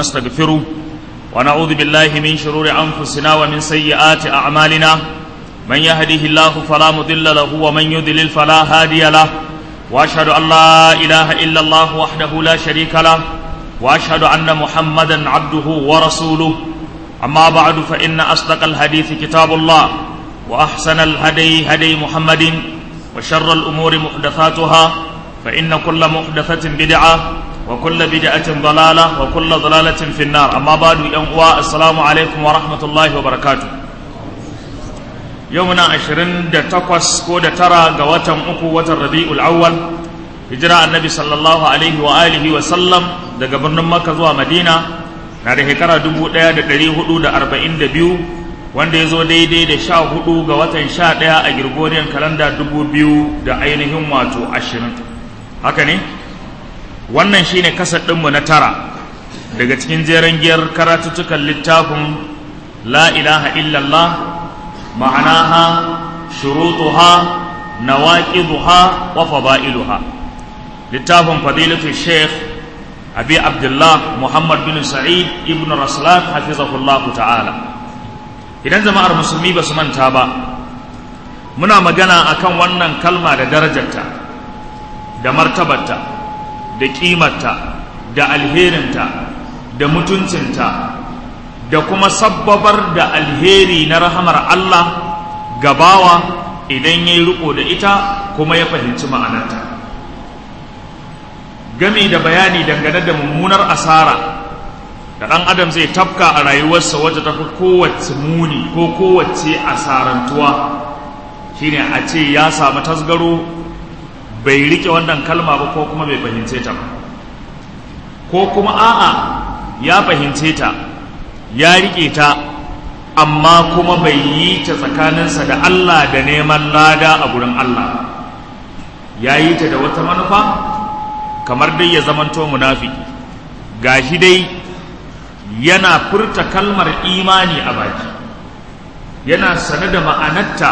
ونستغفره ونعوذ بالله من شرور أنفسنا ومن سيئات أعمالنا من يهده الله فلا مضل له ومن يضلل فلا هادي له وأشهد أن لا إله إلا الله وحده لا شريك له وأشهد أن محمدا عبده ورسوله أما بعد فإن أصدق الحديث كتاب الله وأحسن الهدي هدي محمد وشر الأمور محدثاتها فإن كل محدثة بدعة وكل بدعة ضلالة وكل ضلالة في النار أما بعد ينقوى السلام عليكم ورحمة الله وبركاته يومنا عشرين دا تقوس كودة ترى قواتم أكو وتر ربيع الأول هجرة النبي صلى الله عليه وآله وسلم دا قبرنا مكة زوا مدينة na da shekara dubu ɗaya da ɗari hudu da arba'in da biyu wanda ya zo daidai da sha hudu ga watan sha ɗaya a Gregorian kalanda dubu biyu da ainihin wato ashirin haka ne wannan shine kasar ɗinmu na tara daga cikin jeren giyar karatuttukan littafin la ilaha illallah ma'anaha shurutuha nawaqiduha wa fada'iluha littafin fadilatu sheikh abi abdullah muhammad bin sa'id ibn raslan hafizahullahu ta'ala idan jama'ar musulmi ba su manta ba muna magana akan wannan kalma da darajarta da martabarta da ƙimarta da alherinta da mutuncinta da kuma sabbabar da alheri na rahamar Allah gabawa idan ya yi riko da ita kuma ya fahimci ma'anarta gami da bayani dangane da mummunar asara da ɗan adam zai tafka a rayuwarsa wadda ta fi kowace muni ko kowace asarantuwa shine a ce ya samu tasgaro bai rike wannan kalma ba ko kuma bai fahimce ta ba ko kuma a'a ya fahimce ta ya rike ta amma kuma bai yi ta tsakaninsa da Allah da neman lada a gurin Allah ya yi ta da wata manufa kamar dai ya zamanto munafiki gashi dai yana furta kalmar imani a baki yana sane da ma'anarta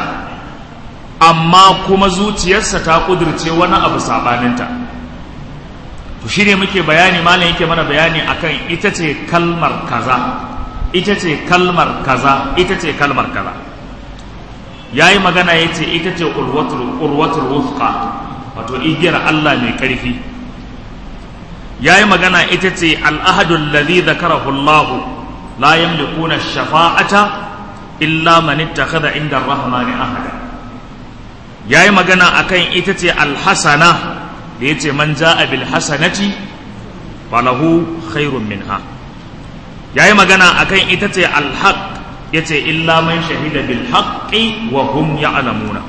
amma kuma zuciyarsa ta kudirce wani abu sabaninta to shine muke bayani malam yake mana bayani akan ita ce kalmar kaza ita ce kalmar kaza ita ce kalmar kaza yayi magana yace ita ce urwatul urwatul wufqa wato igiyar Allah mai karfi yayi magana ita ce al-ahadu alladhi dhakarahu Allah la yamlikuna ash-shafa'ata illa man ittakhadha inda ar-rahmani ahada ya yi magana a kan ita ce alhassana da ya ce man ja'a bil hasanati falahu khairun minha ya yi magana a kan ita ce alhaq ya ce illa man shahida bil haqqi wa hum ya'lamuna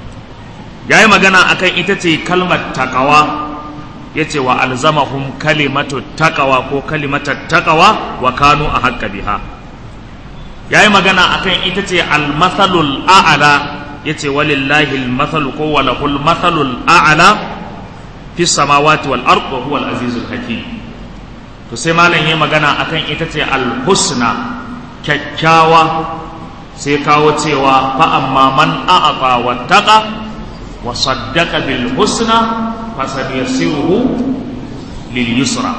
ya yi magana a kan ita ce kalmar taqawa ya ce wa alzamahum kalimatu taqawa ko kalimatu taqawa wa kanu a haƙƙa biha ya yi magana a kan ita ce almathalul a'ala yace walillahi al-mathalu ko walahul mathalul a'la fi samawati wal ard wa huwa al-azizul hakim to sai malam yayi magana akan ita ce al-husna kyakkyawa sai kawo cewa fa amma man a'ata wattaqa wa saddaqa bil husna fasadyasiruhu lil yusra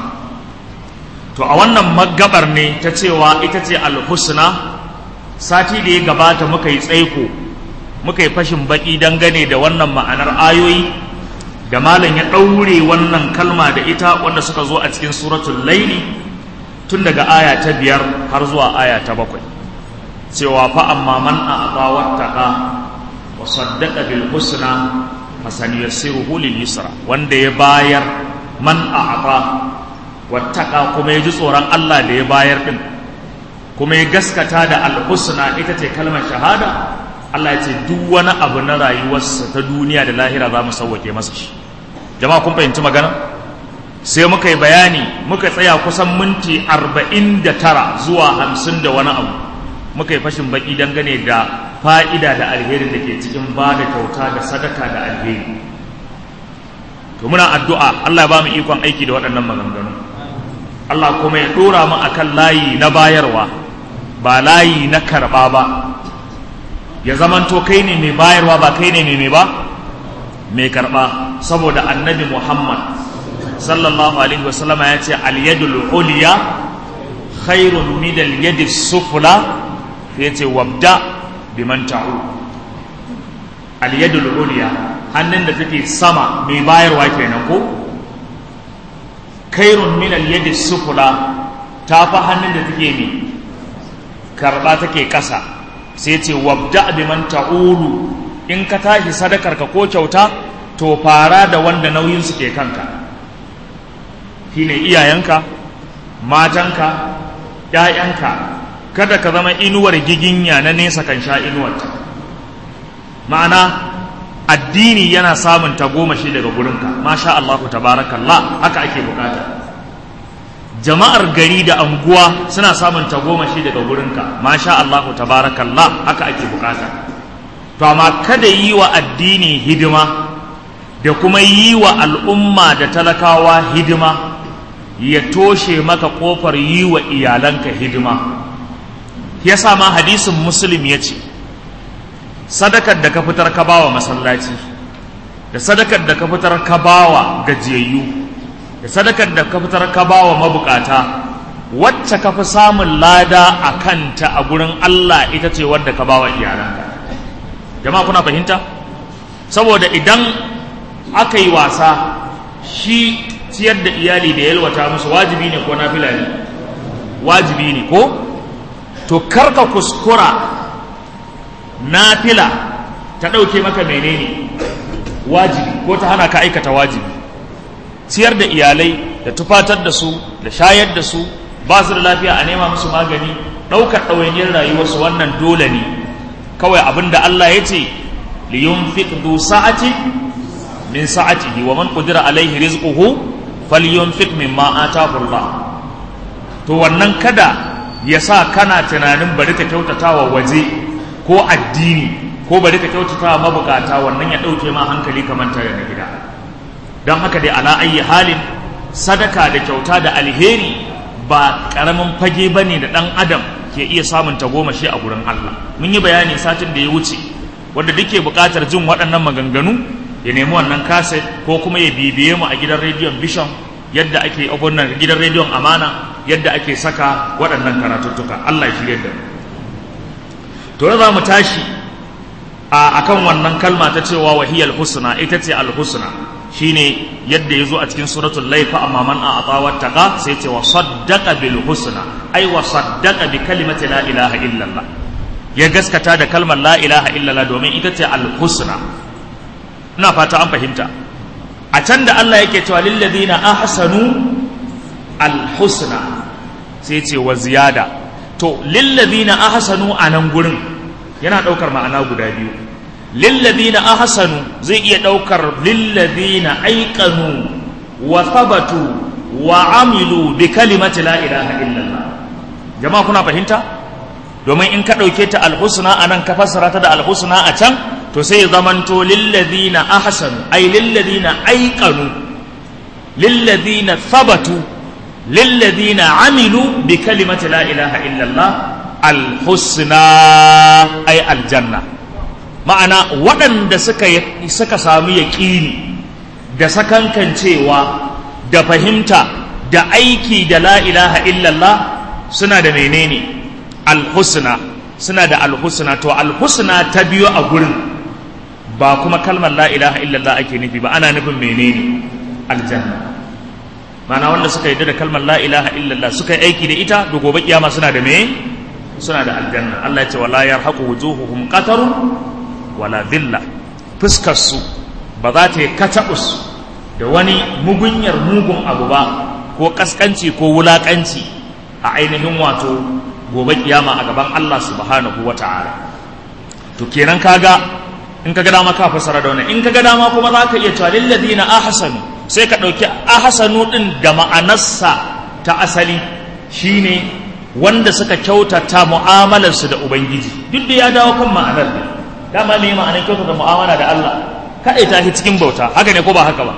to a wannan magabar ne ta cewa ita ce al-husna sati da ya gabata muka yi tsaiko muka yi fashin baki dangane da wannan ma'anar ayoyi da malam ya ɗaure wannan kalma da ita wanda suka zo a cikin suratul laili tun daga aya ta biyar har zuwa aya ta bakwai cewa fa amma man a'ta wattaqa wa saddaqa bil husna fasanyassiruhu lil yusra wanda ya bayar man a'ta wattaqa kuma ya ji tsoron Allah da ya bayar din kuma ya gaskata da al husna ita ce kalmar shahada Allah ya ce duk wani abu na rayuwarsa ta duniya da lahira za mu sauwake masa shi jama'a kun fahimci magana sai muka yi bayani muka tsaya kusan minti arba'in da tara zuwa hamsin da wani abu muka yi fashin baki dangane da fa'ida da alheri da ke cikin ba da kyauta da sadaka da alheri to muna addu'a Allah ya ba mu ikon aiki da waɗannan maganganu Allah kuma ya ɗora mu akan layi na bayarwa ba layi na karɓa ba ya zamanto kai ne mai bayarwa ba kai ne mai ba mai karɓa saboda annabi muhammad sallallahu alaihi wasallama ya ce alyadul uliya khairun min al-yadi sufla sai ce wabda biman ta'u al-yadul ulya hannun da take sama mai bayarwa kenan ko khairun min al-yadi sufla ta fa hannun da take ne karba take kasa sai ce wabda biman ta'ulu in ka tashi sadakar ka ko kyauta to fara da wanda nauyin su ke kanka shine iyayenka matanka ‘ya'yanka kada ka zama inuwar giginya na nesa kan sha inuwarta ma'ana addini yana samun tagomashi daga gurinka masha Allahu tabarakallah haka ake bukata jama'ar gari da anguwa suna samun tagomashi daga gurinka masha Allahu tabarakallah haka ake bukata to amma kada yi wa addini hidima da kuma yi wa al'umma da talakawa hidima ya toshe maka kofar yi wa iyalanka hidima ya ma hadisin muslim ya ce sadakar da ka fitar ka bawa masallaci da sadakar da ka fitar ka bawa gajiyayyu da sadakar da ka fitar ka bawa mabukata wacce ka fi samun lada a kanta a gurin Allah ita ce wadda ka bawa iyalanka jama'a kuna fahimta saboda idan aka yi wasa shi ciyar da iyali da yalwata musu wajibi ne ko nafila ne wajibi ne ko to karka kuskura nafila ta ɗauke maka menene wajibi ko ta hana ka aikata wajibi ciyar da iyalai da tufatar da su da shayar da su ba su da lafiya a nema musu magani ɗaukar ɗawainiyar rayuwarsu wannan dole ne kawai abin da Allah ya ce liyunfiq du sa'ati min sa'atihi wa man qudira alaihi rizquhu falyunfiq mimma atahu Allah to wannan kada ya sa kana tunanin bari ka kyautata wa waje ko addini ko bari ka kyautata wa mabukata wannan ya ɗauke ma hankali kamar tare na gida don haka dai ala ayi halin sadaka da kyauta da alheri ba ƙaramin fage ba ne da ɗan adam ke iya samun tagomashi a gurin Allah mun yi bayani satin da ya wuce wanda duke buƙatar jin waɗannan maganganu ya nemi wannan kaset ko kuma ya bibiye mu a gidan rediyon bishon yadda ake abunan gidan rediyon amana yadda ake saka waɗannan karatuttuka Allah ya shirye da mu to za mu tashi a akan wannan kalma ta cewa wahiyal husna ita ce al husna shine yadda yazo a cikin suratul laifa amma man a'ata wattaqa sai ce wa saddaqa bil husna ai wa saddaqa bi kalimati la ilaha illallah ya gaskata da kalmar la ilaha illallah domin ita ce al husna ina fata an fahimta a can da Allah yake cewa lil ladina ahsanu al husna sai ce wa ziyada to lil ladina ahsanu anan gurin yana daukar ma'ana guda biyu lilladina ahsanu zai iya daukar lilladina aiqanu wa thabatu wa amilu bi kalimati la ilaha illallah jama'a kuna fahimta domin in ka dauke ta alhusna anan ka fassara ta da alhusna a can to sai zamanto lilladina ahsanu ay lilladina aiqanu lilladina thabatu lilladina amilu bi kalimati la ilaha illallah alhusna ay aljanna ma'ana waɗanda suka suka samu yaƙini da sakankancewa da fahimta da aiki da la ilaha illallah suna da menene alhusna suna da alhusna to alhusna ta biyo a gurin ba kuma kalmar la ilaha illallah ake nufi ba ana nufin menene aljanna ma'ana wanda suka yarda da kalmar la ilaha illallah suka yi aiki da ita da gobe kiyama suna da me suna da aljanna Allah ya ce wala yarhaqu wujuhuhum qatarun wala dilla fuskarsu ba za ta yi kataɓus da wani mugunyar mugun abu ba ko ƙasƙanci ko wulaƙanci a ainihin wato gobe kiyama a gaban Allah subhanahu wa ta'ala to kenan kaga in kaga dama ka fasara da wannan in kaga dama kuma za ka iya cewa lilladina ahsanu sai ka ɗauki ahsanu ɗin da ma'anarsa ta asali shine wanda suka kyautata mu'amalarsu da ubangiji duk da ya dawo kan ma'anar ne dama me ma'anar kyauta da mu'amala da Allah kaɗai ta shi cikin bauta haka ne ko ba haka ba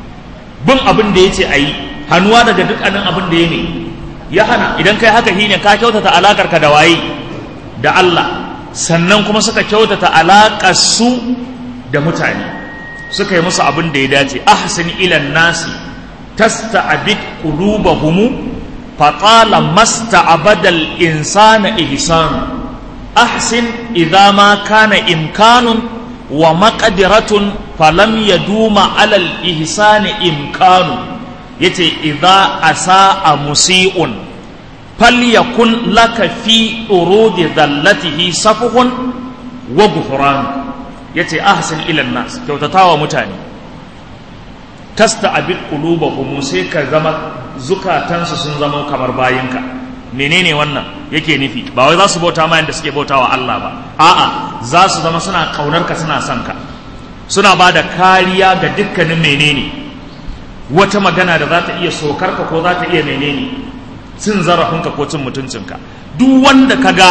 bin abin da ya ce a yi hannuwa daga dukkanin abin da ya ne ya hana idan kai haka shine ka kyautata alakar ka da waye da Allah sannan kuma suka kyautata alakar su da mutane suka yi musu abin da ya dace ahsin ilan nasi tasta'bid qulubahum faƙala masta abadal insana ihsan ahsin idza ma kana imkanun wa maqdiratun falam yaduma alal ihsani imkanu yace idza asaa musii'un falyakun laka fi urudi dhallatihi safuhun wa ghufran yace ahsin ila nas kyautatawa mutane tasta abin qulubahum sai ka zama zukatansu sun zama kamar bayinka menene wannan yake nufi ba wai za su bauta ma yadda suke bautawa Allah ba a'a za su zama suna kaunar ka suna son ka suna ba da kariya ga dukkanin menene wata magana da za ta iya sokar ka ko za ta iya menene cin zarafinka ko cin mutuncinka duk wanda ka ga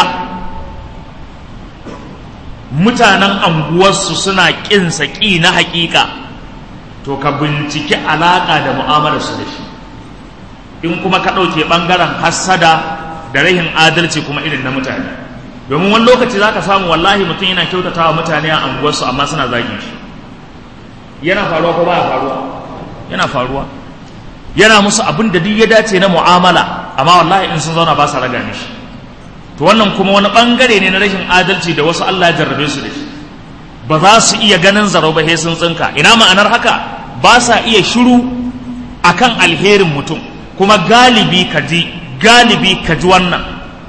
mutanen anguwarsu suna ƙinsa ƙi na haƙiƙa to ka binciki alaƙa da mu'amalarsu da shi in kuma ka ɗauke ɓangaren hassada da rahin adalci kuma irin na mutane domin wani lokaci za ka samu wallahi mutum yana kyautata wa mutane a anguwarsu amma suna zagin shi yana faruwa ko baya faruwa yana faruwa yana musu abin da duk ya dace na mu'amala amma wallahi in sun zauna ba sa raga mishi to wannan kuma wani ɓangare ne na rashin adalci da wasu Allah ya jarrabe su da shi ba za su iya ganin zaro ba sun tsinka ina ma'anar haka ba sa iya shiru akan alherin mutum kuma galibi ka ji galibi ka ji wannan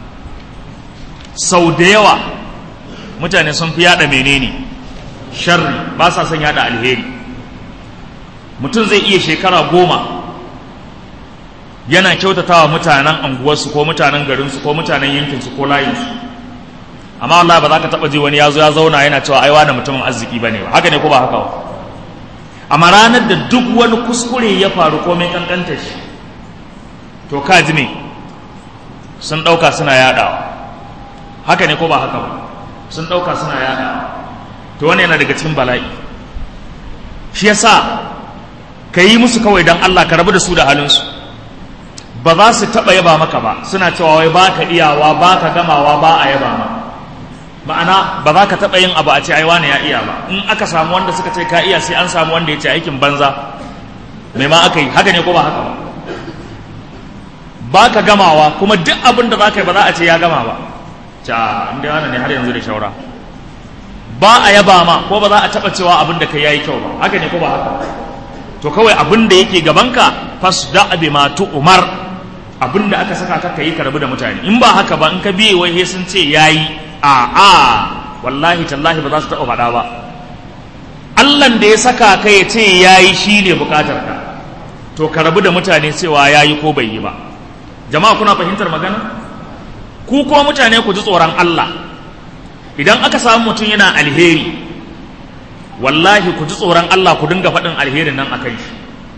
sau da yawa mutane sun fi yada menene sharri ba sa son yada alheri mutum zai iya shekara goma yana kyautatawa mutanen anguwarsu ko mutanen garinsu ko mutanen yankinsu ko layinsu amma wallahi ba za ka taɓa ji wani ya zo ya zauna yana cewa ai wani mutumin arziki ba ne ba haka ne ko ba haka ba amma ranar da duk wani kuskure ya faru ko mai kankanta shi to ka ji me sun ɗauka suna yaɗawa haka ne ko ba haka ba sun ɗauka suna yaɗawa to wani yana daga cikin bala'i shi yasa ka yi musu kawai don Allah ka rabu da su da halinsu ba za su taɓa yaba maka ba suna cewa wai ba ka iyawa ba ka gamawa ba a yaba ma ma'ana ba za ka taɓa yin abu a ce ai wani ya iya ba in aka samu wanda suka ce ka iya sai an samu wanda ya ce aikin banza mai ma aka yi haka ne ko ba haka ba ba ka gamawa kuma duk abin da za ka yi ba za a ce ya gama ba ca inda wani ne har yanzu da shaura ba a yaba ma ko ba za a taɓa cewa abin da ka yayi kyau ba haka ne ko ba haka to kawai abin da yake gabanka fasda bi ma umar abin da aka saka ka yi karbi da mutane in ba haka ba in ka biye wai sun ce yayi a a wallahi tallahi ba za su taɓa faɗa ba Allahn da ya saka ka ya ce yayi shine bukatar ka to ka rabu da mutane cewa yayi ko bai yi ba jama'a kuna fahimtar magana ku kuma mutane ku ji tsoron Allah idan aka samu mutum yana alheri wallahi ku ji tsoron Allah ku dinga faɗin alherin nan akan shi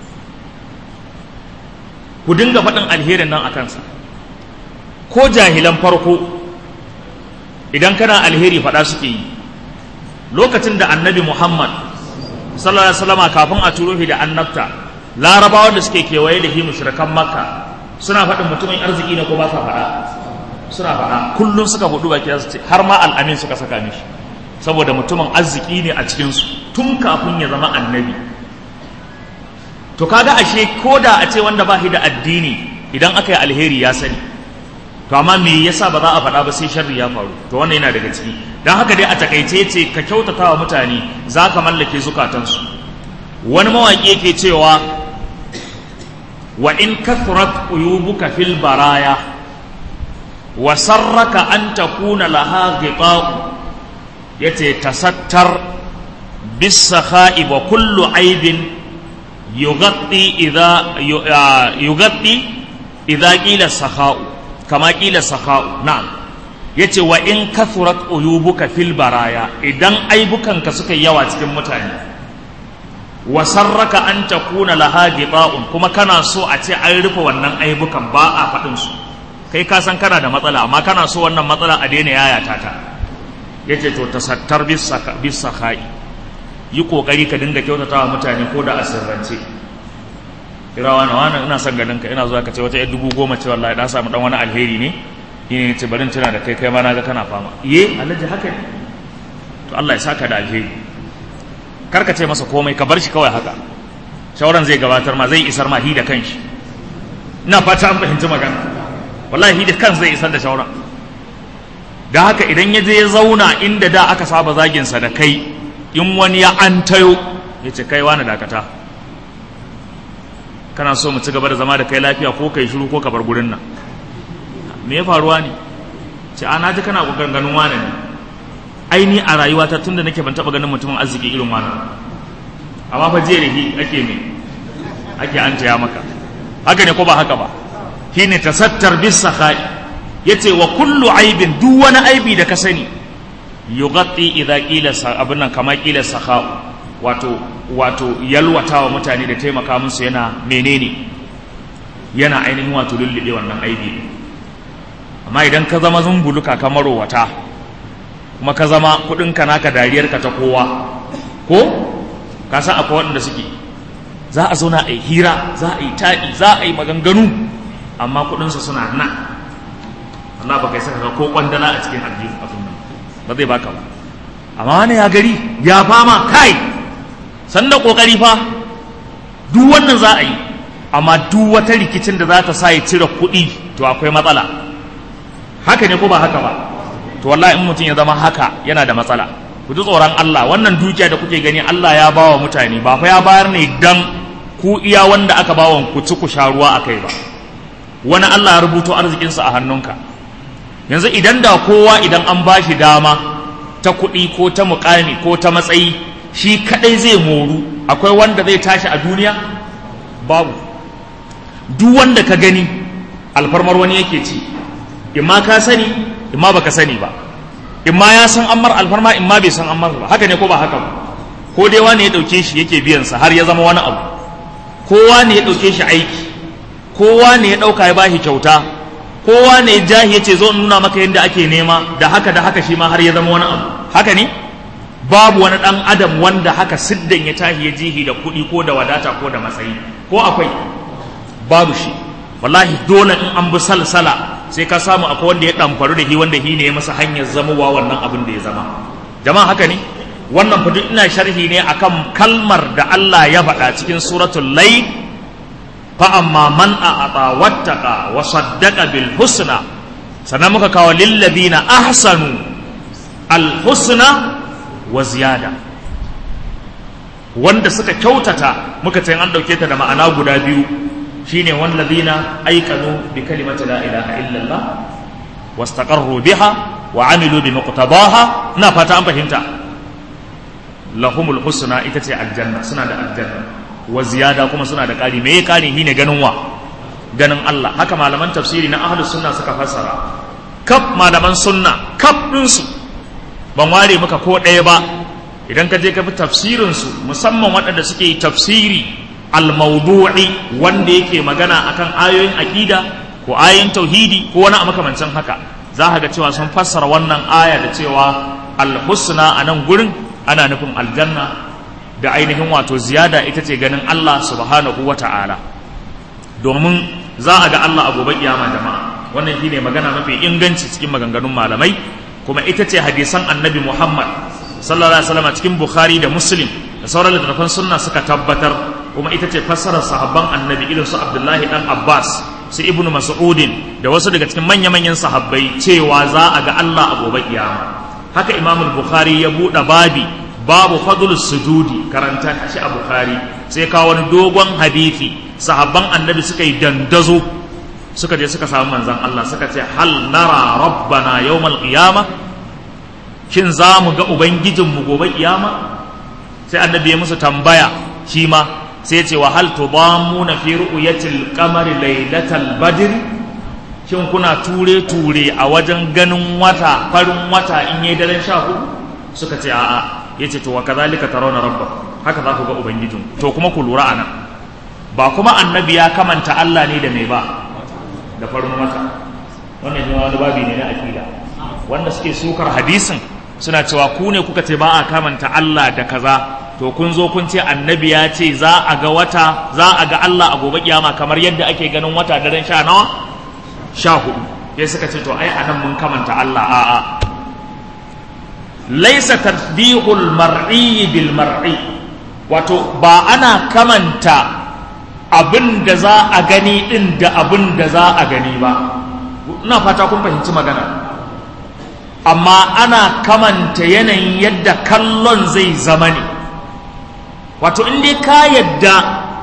ku dinga faɗin alherin nan a kansa ko jahilan farko idan kana alheri faɗa suke yi lokacin da annabi muhammad sallallahu alaihi wasallama kafin a turo shi da annabta larabawa da suke kewaye da shi mushrikan makka suna faɗin mutumin arziki ne ko ba sa faɗa suna faɗa kullum suka hudu baki su ce har ma al'amin suka saka mishi saboda mutumin arziki ne a cikinsu tun kafin ya zama annabi to kaga ashe ko da a ce wanda ba shi da addini idan aka yi alheri ya sani to amma me yasa ba za a faɗa ba sai sharri ya faru to wannan yana daga ciki don haka dai a takaice ce ka kyautata wa mutane za ka mallake zukatansu wani mawaƙi yake cewa wa in kathrat uyubuka fil baraya wa sarraka an takuna laha ghita'u yace tasattar bis sakha'i wa kullu aibin yughatti idha yughatti idha qila sakha'u kama qila sakha'u na'am yace wa in kathurat uyubuka fil baraya idan aibukanka suka yawa cikin mutane wa sarraka an takuna laha gita'un kuma kana so a ce an rufe wannan aibukan ba a faɗin su kai ka san kana da matsala amma kana so wannan matsala a daina yayata ta yace to tasattar bis sakhai yi kokari ka dinga kyautatawa mutane ko da asirrance kira wani wani ina son ganin ka ina zuwa ka ce wata yar dubu goma ce wallahi da samu dan wani alheri ne ne ce barin tuna da kai kai ma na ga kana fama iye alhaji haka ne to Allah ya saka da alheri kar ka ce masa komai ka bar shi kawai haka shauran zai gabatar ma zai isar ma hi da kanshi ina fata an fahimci magana wallahi da kan zai isar da shauran da haka idan ya je ya zauna inda da aka saba zaginsa da kai in wani ya an tayo ya ce kai wani dakata kana so mu ci gaba da zama da kai lafiya ko kai shiru ko ka bar gurin nan me ya faruwa ne ce a naji kana kokarin ganin wani ne ai ni a rayuwata tunda nake ban taba ganin mutumin arziki irin wani amma fa jiya da hi ake me ake an taya maka haka ne ko ba haka ba shine tasattar bis sakhai yace wa kullu aibin duk wani aibi da ka sani yughatti idza qila abin nan kama qila sakha wato wato yalwatawa mutane da taimaka musu yana menene yana ainihin wato lullube wannan aibi amma idan ka zama zumbuluka ka marowata kuma ka zama kudinka naka dariyarka ta kowa ko ka san akwai waɗanda suke za a zauna a yi hira za a yi taɗi za a yi maganganu amma kudinsu suna nan Allah ba kai saka ko kwandala a cikin aljihu abin nan ba zai baka ba amma wani ya gari ya fama kai sanda kokari fa duk wannan za a yi amma duk wata rikicin da za ta sa ya cire kuɗi to akwai matsala haka ne ko ba haka ba to wallahi in mutum ya zama haka yana da matsala ku ji tsoron Allah wannan dukiya da kuke gani Allah ya bawa mutane ba fa ya bayar ne dan ku iya wanda aka bawa ku ci ku sha ruwa akai ba wani Allah ya rubuto arzikinsa a hannunka yanzu idan da kowa idan an ba shi dama ta kuɗi ko ta mukami ko ta matsayi shi kadai zai moru akwai wanda zai tashi a duniya babu duk wanda ka gani alfarmar wani yake ci imma ka sani imma baka sani ba imma ya san ammar alfarma imma bai san ammar ba haka ne ko ba haka ba ko dai wani ya dauke shi yake biyan sa har ya zama wani abu kowa ne ya dauke shi aiki kowa ne ya dauka ya bashi kyauta kowa ne ya jahi yace zo in nuna maka yadda ake nema da haka da haka shi ma har ya zama wani abu haka ne babu wani dan adam wanda haka siddan ya tahi ya jihi da kuɗi ko da wadata ko da matsayi ko akwai babu shi wallahi dole in an bi salsala sai ka samu akwai wanda ya ɗamfaru da shi wanda shi ne ya masa hanyar zamowa wannan abin da ya zama jama'a haka ne wannan fa ina sharhi ne akan kalmar da Allah ya faɗa cikin suratul layl fa amma man a'ata wattaqa wa saddaqa bil husna sannan muka kawo lil ladina ahsanu al husna wa ziyada wanda suka kyautata muka ce an dauke ta da ma'ana guda biyu shine wallazina aikanu bi kalimati la ilaha illallah wastaqarru biha wa amilu bi muqtadaha ina fata an fahimta lahumul husna ita ce aljanna suna da aljanna wa ziyada kuma suna da ƙari me ƙari shine ganin wa ganin Allah haka malaman tafsiri na ahlus sunna suka fassara kaf malaman sunna kaf ɗinsu ban ware maka ko ɗaya ba idan ka je ka bi tafsirin su musamman waɗanda suke tafsiri al-mawdu'i wanda yake magana akan ayoyin aqida ko ayoyin tauhidi ko wani a makamancin haka za ka ga cewa sun fassara wannan aya da cewa al-husna a nan gurin ana nufin aljanna da ainihin wato ziyada ita ce ganin Allah subhanahu wa ta'ala domin za a ga Allah a gobe kiyama jama'a wannan shine magana mafi inganci cikin maganganun malamai kuma ita ce hadisan annabi Muhammad sallallahu alaihi wasallam cikin Bukhari da Muslim da sauran littattafan sunna suka tabbatar kuma ita ce fassarar sahabban annabi irin su Abdullahi dan Abbas su Ibn Mas'udin da wasu daga cikin manya-manyan sahabbai cewa za a ga Allah a gobe kiyama haka Imam Bukhari ya buɗe babi babu fadl sujudi karanta shi a Bukhari sai kawo wani dogon hadisi sahabban annabi suka yi dandazo suka je suka samu manzon Allah suka ce hal nara rabbana yawmal qiyamah shin za mu ga ubangijinmu gobe kiyama sai annabi ya musu tambaya shi ma sai ce wa hal tudamuna fi ru'yatil qamari laylatal badr shin kuna ture ture a wajen ganin wata farin wata in yayi daren sha hudu suka ce a'a yace to wa kadhalika tarawna rabbakum haka za ku ga ubangijin to kuma ku lura anan ba kuma annabi ya kamanta Allah ne da mai ba da farin wata wannan ne wani babi ne na akida wanda suke sukar hadisin suna cewa ku ne kuka ce ba a kamanta Allah da kaza to kun zo kun ce annabi ya ce za a ga wata za a ga Allah a gobe kiyama kamar yadda ake ganin wata daren sha nawa sha hudu sai suka ce to ai anan mun kamanta Allah a'a laisa tasbihul mar'i bil mar'i wato ba ana kamanta abin da za a gani din da abin da za a gani ba ina fata kun fahimci magana amma ana kamanta yanayin yadda kallon zai zama ne wato in dai ka yadda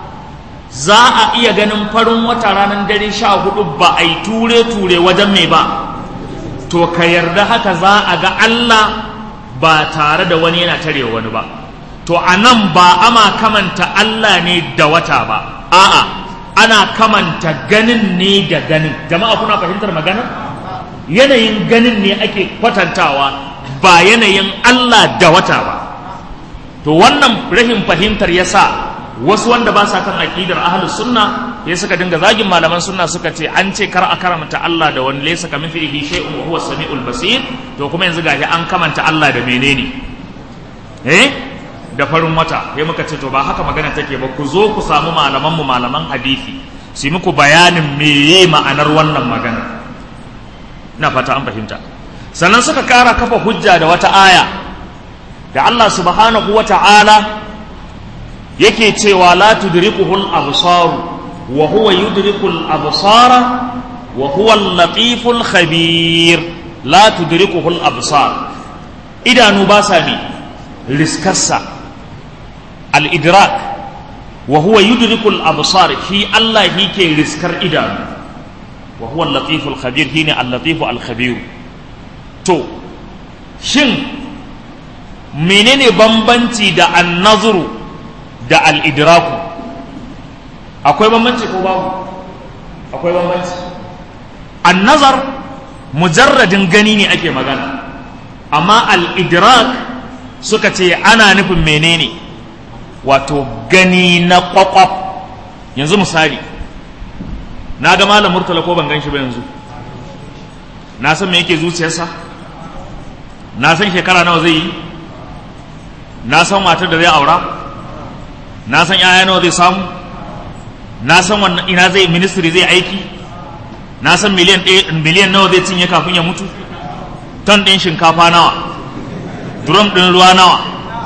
za a iya ganin farin wata ranar dare sha hudu ba a yi ture-ture wajen mai ba to ka yarda haka za a ga Allah ba tare da wani yana tare wani ba to a nan ba ama kamanta Allah ne da wata ba a'a ana kamanta ganin ne da ganin jama'a kuna fahimtar magana yanayin ganin ne ake kwatantawa ba yanayin Allah da wata ba to wannan rahin fahimtar ya sa wasu wanda ba sa kan aqidar ahlus sunna ya suka dinga zagin malaman sunna suka ce an ce kar a karamta Allah da wani laysa kamithlihi shay'un wa huwa samiul basir to kuma yanzu gashi an kamanta Allah da menene eh da farin wata sai muka ce to ba haka magana take ba ku zo ku samu malaman mu malaman hadisi su muku bayanin meye ma'anar wannan magana na fata an fahimta sannan suka kara kafa hujja da wata aya da Allah subhanahu wa ta'ala yake cewa la tudrikuhul absar wa huwa yudrikul absara wa huwa al-latiful khabir la tudrikuhul absar idanu ba sa mi riskarsa al-idrak wa huwa yudrikul absar shi Allah yake riskar idanu wa huwa al-latiful khabir shine al-latifu al-khabir to shin menene bambanci da an-nazru da al'idraku akwai bambanci ko babu akwai bambanci annazar mujarradin gani ne ake magana amma al'idrak suka ce ana nufin menene wato gani na kwakwaf yanzu misali na ga malam murtala ko ban gan shi ba yanzu na san me yake zuciyarsa na san shekara nawa zai yi na san matar da zai aura na san yaya nawa zai samu na san wannan ina zai ministry zai aiki na san miliyan miliyan nawa zai cinye kafin ya mutu ton ɗin shinkafa nawa drum ɗin ruwa nawa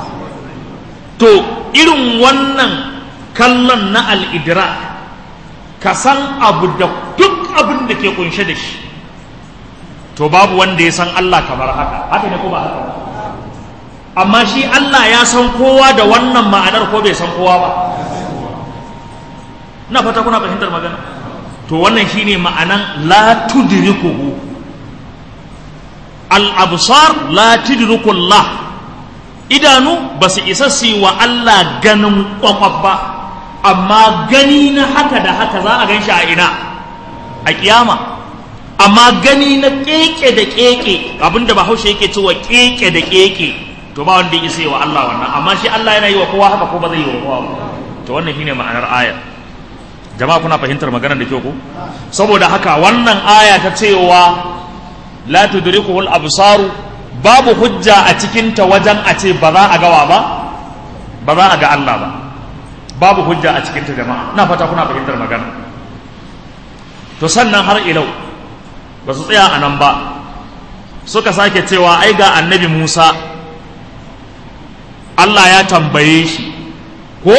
to irin wannan kallon na al'idira ka san abu da duk abin da ke kunshe da shi to babu wanda ya san Allah kamar haka haka ne ko ba haka ba amma shi Allah ya san kowa da wannan ma'anar ko bai san kowa ba ina fata kuna fahimtar magana to wannan shine ma'anan la tudrikuhu al absar la tudriku Allah idanu ba su isa su wa Allah ganin kwakwaf ba amma gani na haka da haka za a gan shi a ina a kiyama amma gani na keke da keke abinda bahaushe yake cewa keke da keke to ba wanda ya isa wa Allah wannan amma shi Allah yana yi wa kowa haka ko ba zai yi wa kowa ba to wannan shine ma'anar ayar jama'a kuna fahimtar maganar da kyau ko saboda haka wannan aya ta cewa la tudrikuhu al-absaru babu hujja a cikin ta wajen a ce ba za a gawa ba ba za a ga Allah ba babu hujja a cikin ta jama'a ina fata kuna fahimtar magana to sannan har ilau ba su tsaya a nan ba suka sake cewa ai ga annabi Musa Allah ya tambaye shi ko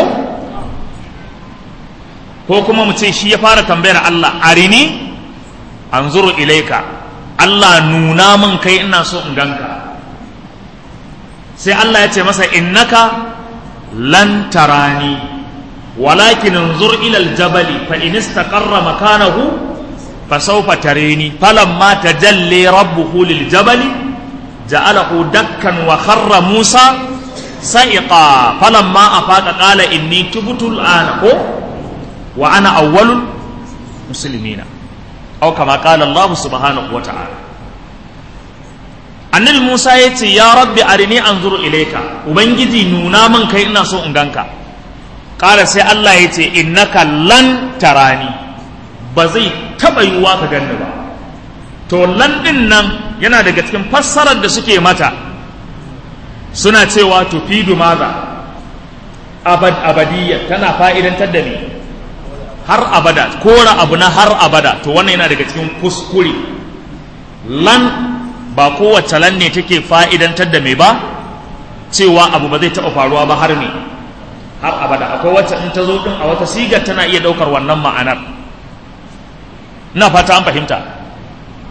ko kuma mu ce shi ya fara tambayar Allah arini anzuru ilaika Allah nuna min kai ina so in ganka sai Allah ya ce masa innaka lan tarani walakin anzur ila aljabali fa in istaqarra makanahu fa sawfa tarini falamma tajalli rabbuhu liljabali ja'alahu dakkan wa kharra Musa sa'iqa falamma afaqa qala inni tubtu al'ana ko wa ana awwalul muslimina aw kama qala Allah subhanahu wa ta'ala annabi Musa ya ce ya rabbi arini anzuru ilayka ubangiji nuna min kai ina so in ganka qala sai Allah ya ce innaka lan tarani ba zai taba yiwuwa ka ganni ba to lan din nan yana daga cikin fassarar da suke mata suna cewa tufidu maza abad abadiyya tana fa'idantar da ni har abada kora abu na har abada to wannan yana daga cikin kuskure lan ba kowace lan ne take fa'idantar da me ba cewa abu ba zai taɓa faruwa ba har me har abada akwai wacce in ta zo din a wata sigar tana iya ɗaukar wannan ma'anar ina fata an fahimta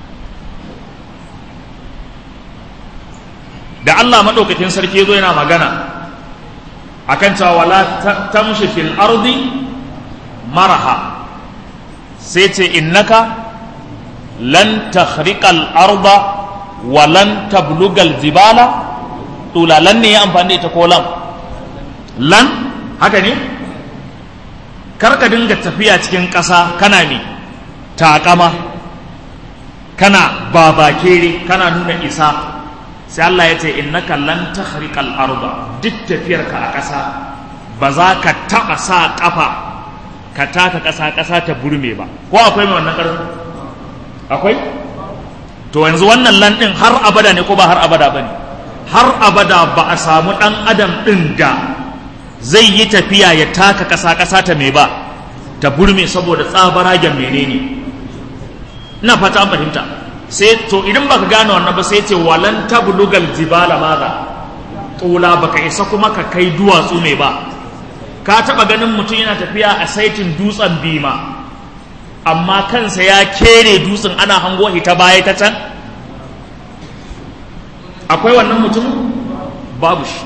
da Allah maɗaukakin sarki zo yana magana akan cewa wala tamshi fil ardi maraha sai ce innaka lan takhriqal arda wa lan tablugal jibala tula lan ne ya amfani da ita ko lam lan haka ne karka dinga tafiya cikin ƙasa kana ne taƙama kana babakere kana nuna isa sai Allah ya ce innaka lan takhriqal arda duk tafiyarka a ƙasa ba za ka taɓa sa ƙafa ka taka ƙasa ƙasa ta burme ba ko akwai mai wannan ƙarfi akwai to yanzu wannan lan ɗin har abada ne ko ba har abada ba ne har abada ba a samu ɗan adam ɗin da zai yi tafiya ya taka ƙasa ƙasa ta mai ba ta burme saboda tsabaragen menene ina fata an fahimta sai to idan baka gane wannan ba sai ce walan tablugal jibala maza tula baka isa kuma ka kai duwatsu mai ba ka taba ganin mutum yana tafiya a saitin dutsen bima amma kansa ya kere dutsen ana hango ta baya ta can akwai wannan mutum babu shi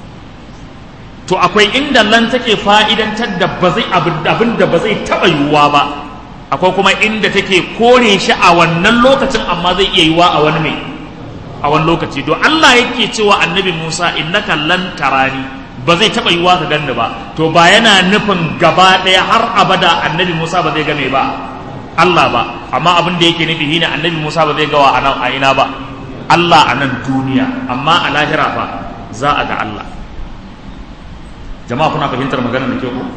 to akwai inda lan take fa'idantar da ba zai abin da ba zai taba yiwuwa ba akwai kuma inda take kore shi a wannan lokacin amma zai iya yiwa a wani mai a wani lokaci to Allah yake cewa annabi Musa innaka lan tarani ba zai taba yiwa ka ganni ba to ba yana nufin gaba daya har abada annabi Musa ba zai game ba Allah ba amma abin da yake nufi shine annabi Musa ba zai gawa a nan a ina ba Allah a nan duniya amma a lahira fa za a ga Allah jama'a kuna fahimtar maganar da ke ku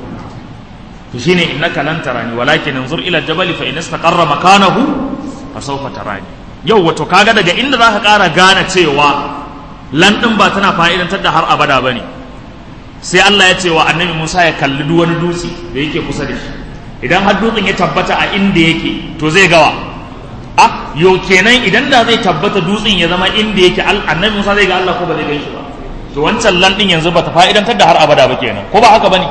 to shine innaka lan tarani walakin anzur ila jabali fa in istaqarra makanahu fa sawfa tarani yau wato kaga daga inda zaka ƙara gane cewa lan din ba tana fa'idantar da har abada bane sai Allah ya ce wa annabi Musa ya kalli duk wani dutse da yake kusa da shi idan har dutsen ya tabbata a inda yake to zai gawa ah yo kenan idan da zai tabbata dutsen ya zama inda yake annabi Musa zai ga Allah ko ba zai gan shi ba to wancan lan din yanzu bata fa'idantar da har abada ba kenan ko ba haka bane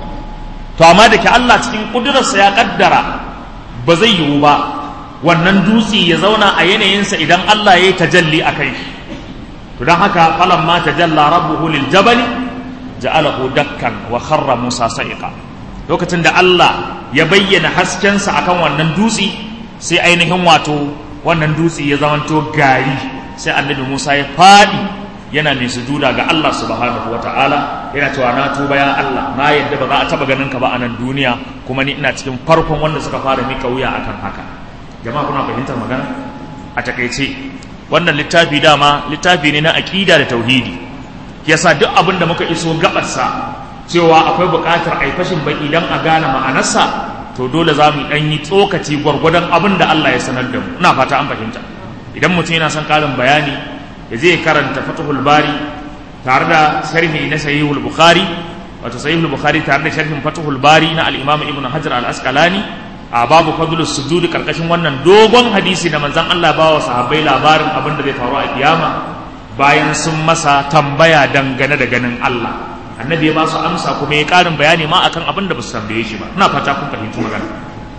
to amma da ke Allah cikin ƙudurarsa ya ƙaddara ba zai yiwu ba wannan dutse ya zauna a yanayinsa idan Allah ya yi tajalli a kai to don haka falan ma tajalla rabbuhu lil jabali ja'alahu dakkan wa kharra Musa sa'iqa lokacin da Allah ya bayyana haskensa akan wannan dutse sai ainihin wato wannan dutse ya zamanto gari sai annabi Musa ya faɗi yana mai sujuda ga Allah subhanahu wa ta'ala yana cewa na tuba ya Allah na yadda ba za a taba ganin ka ba a nan duniya kuma ni ina cikin farkon wanda suka fara mika wuya akan haka jama'a kuna fahimtar magana a takaice wannan littafi dama littafi ne na aqida da tauhidi yasa duk abin da muka iso gabarsa cewa akwai buƙatar a yi fashin baki dan a gane ma'anarsa to dole za mu ɗan yi tsokaci gwargwadon abin da Allah ya sanar da mu ina fata an fahimta idan mutum yana son ƙarin bayani ya zai karanta fatahul bari tare da sharhi na sahihul bukhari wato sahihul bukhari tare da sharhin fatahul bari na al-imam ibn hajar al-asqalani a babu fadlus sujud karkashin wannan dogon hadisi da manzon Allah ba wa sahabbai labarin abin da zai faru a kiyama bayan sun masa tambaya dangane da ganin Allah annabi ya ba su amsa kuma ya karin bayani ma akan abin da ba su tambaye shi ba ina fata kun fahimci magana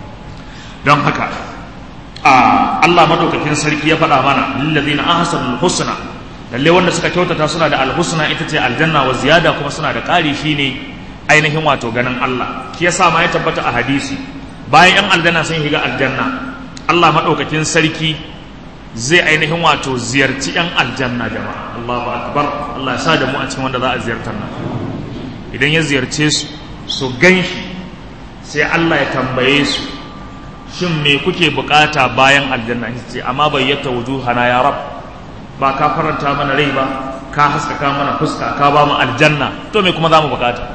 don haka a Allah madaukakin sarki ya faɗa mana lillazina ahsanul husna lalle wanda suka kyautata suna da alhusna ita ce aljanna wa ziyada kuma suna da ƙari shine ainihin wato ganin Allah shi yasa ma ya tabbata a hadisi bayan yan aljanna sun shiga aljanna Allah madaukakin sarki zai ainihin wato ziyarci yan aljanna jama'a Allahu akbar Allah ya sa da mu a cikin wanda za a ziyartar nan idan ya ziyarce su su ganshi sai Allah ya tambaye su shin me kuke bukata bayan aljanna shi ce amma bayyata wujuhana ya rab ba ka faranta mana rai ba ka haskaka mana fuska ka ba mu aljanna to me kuma za mu bukata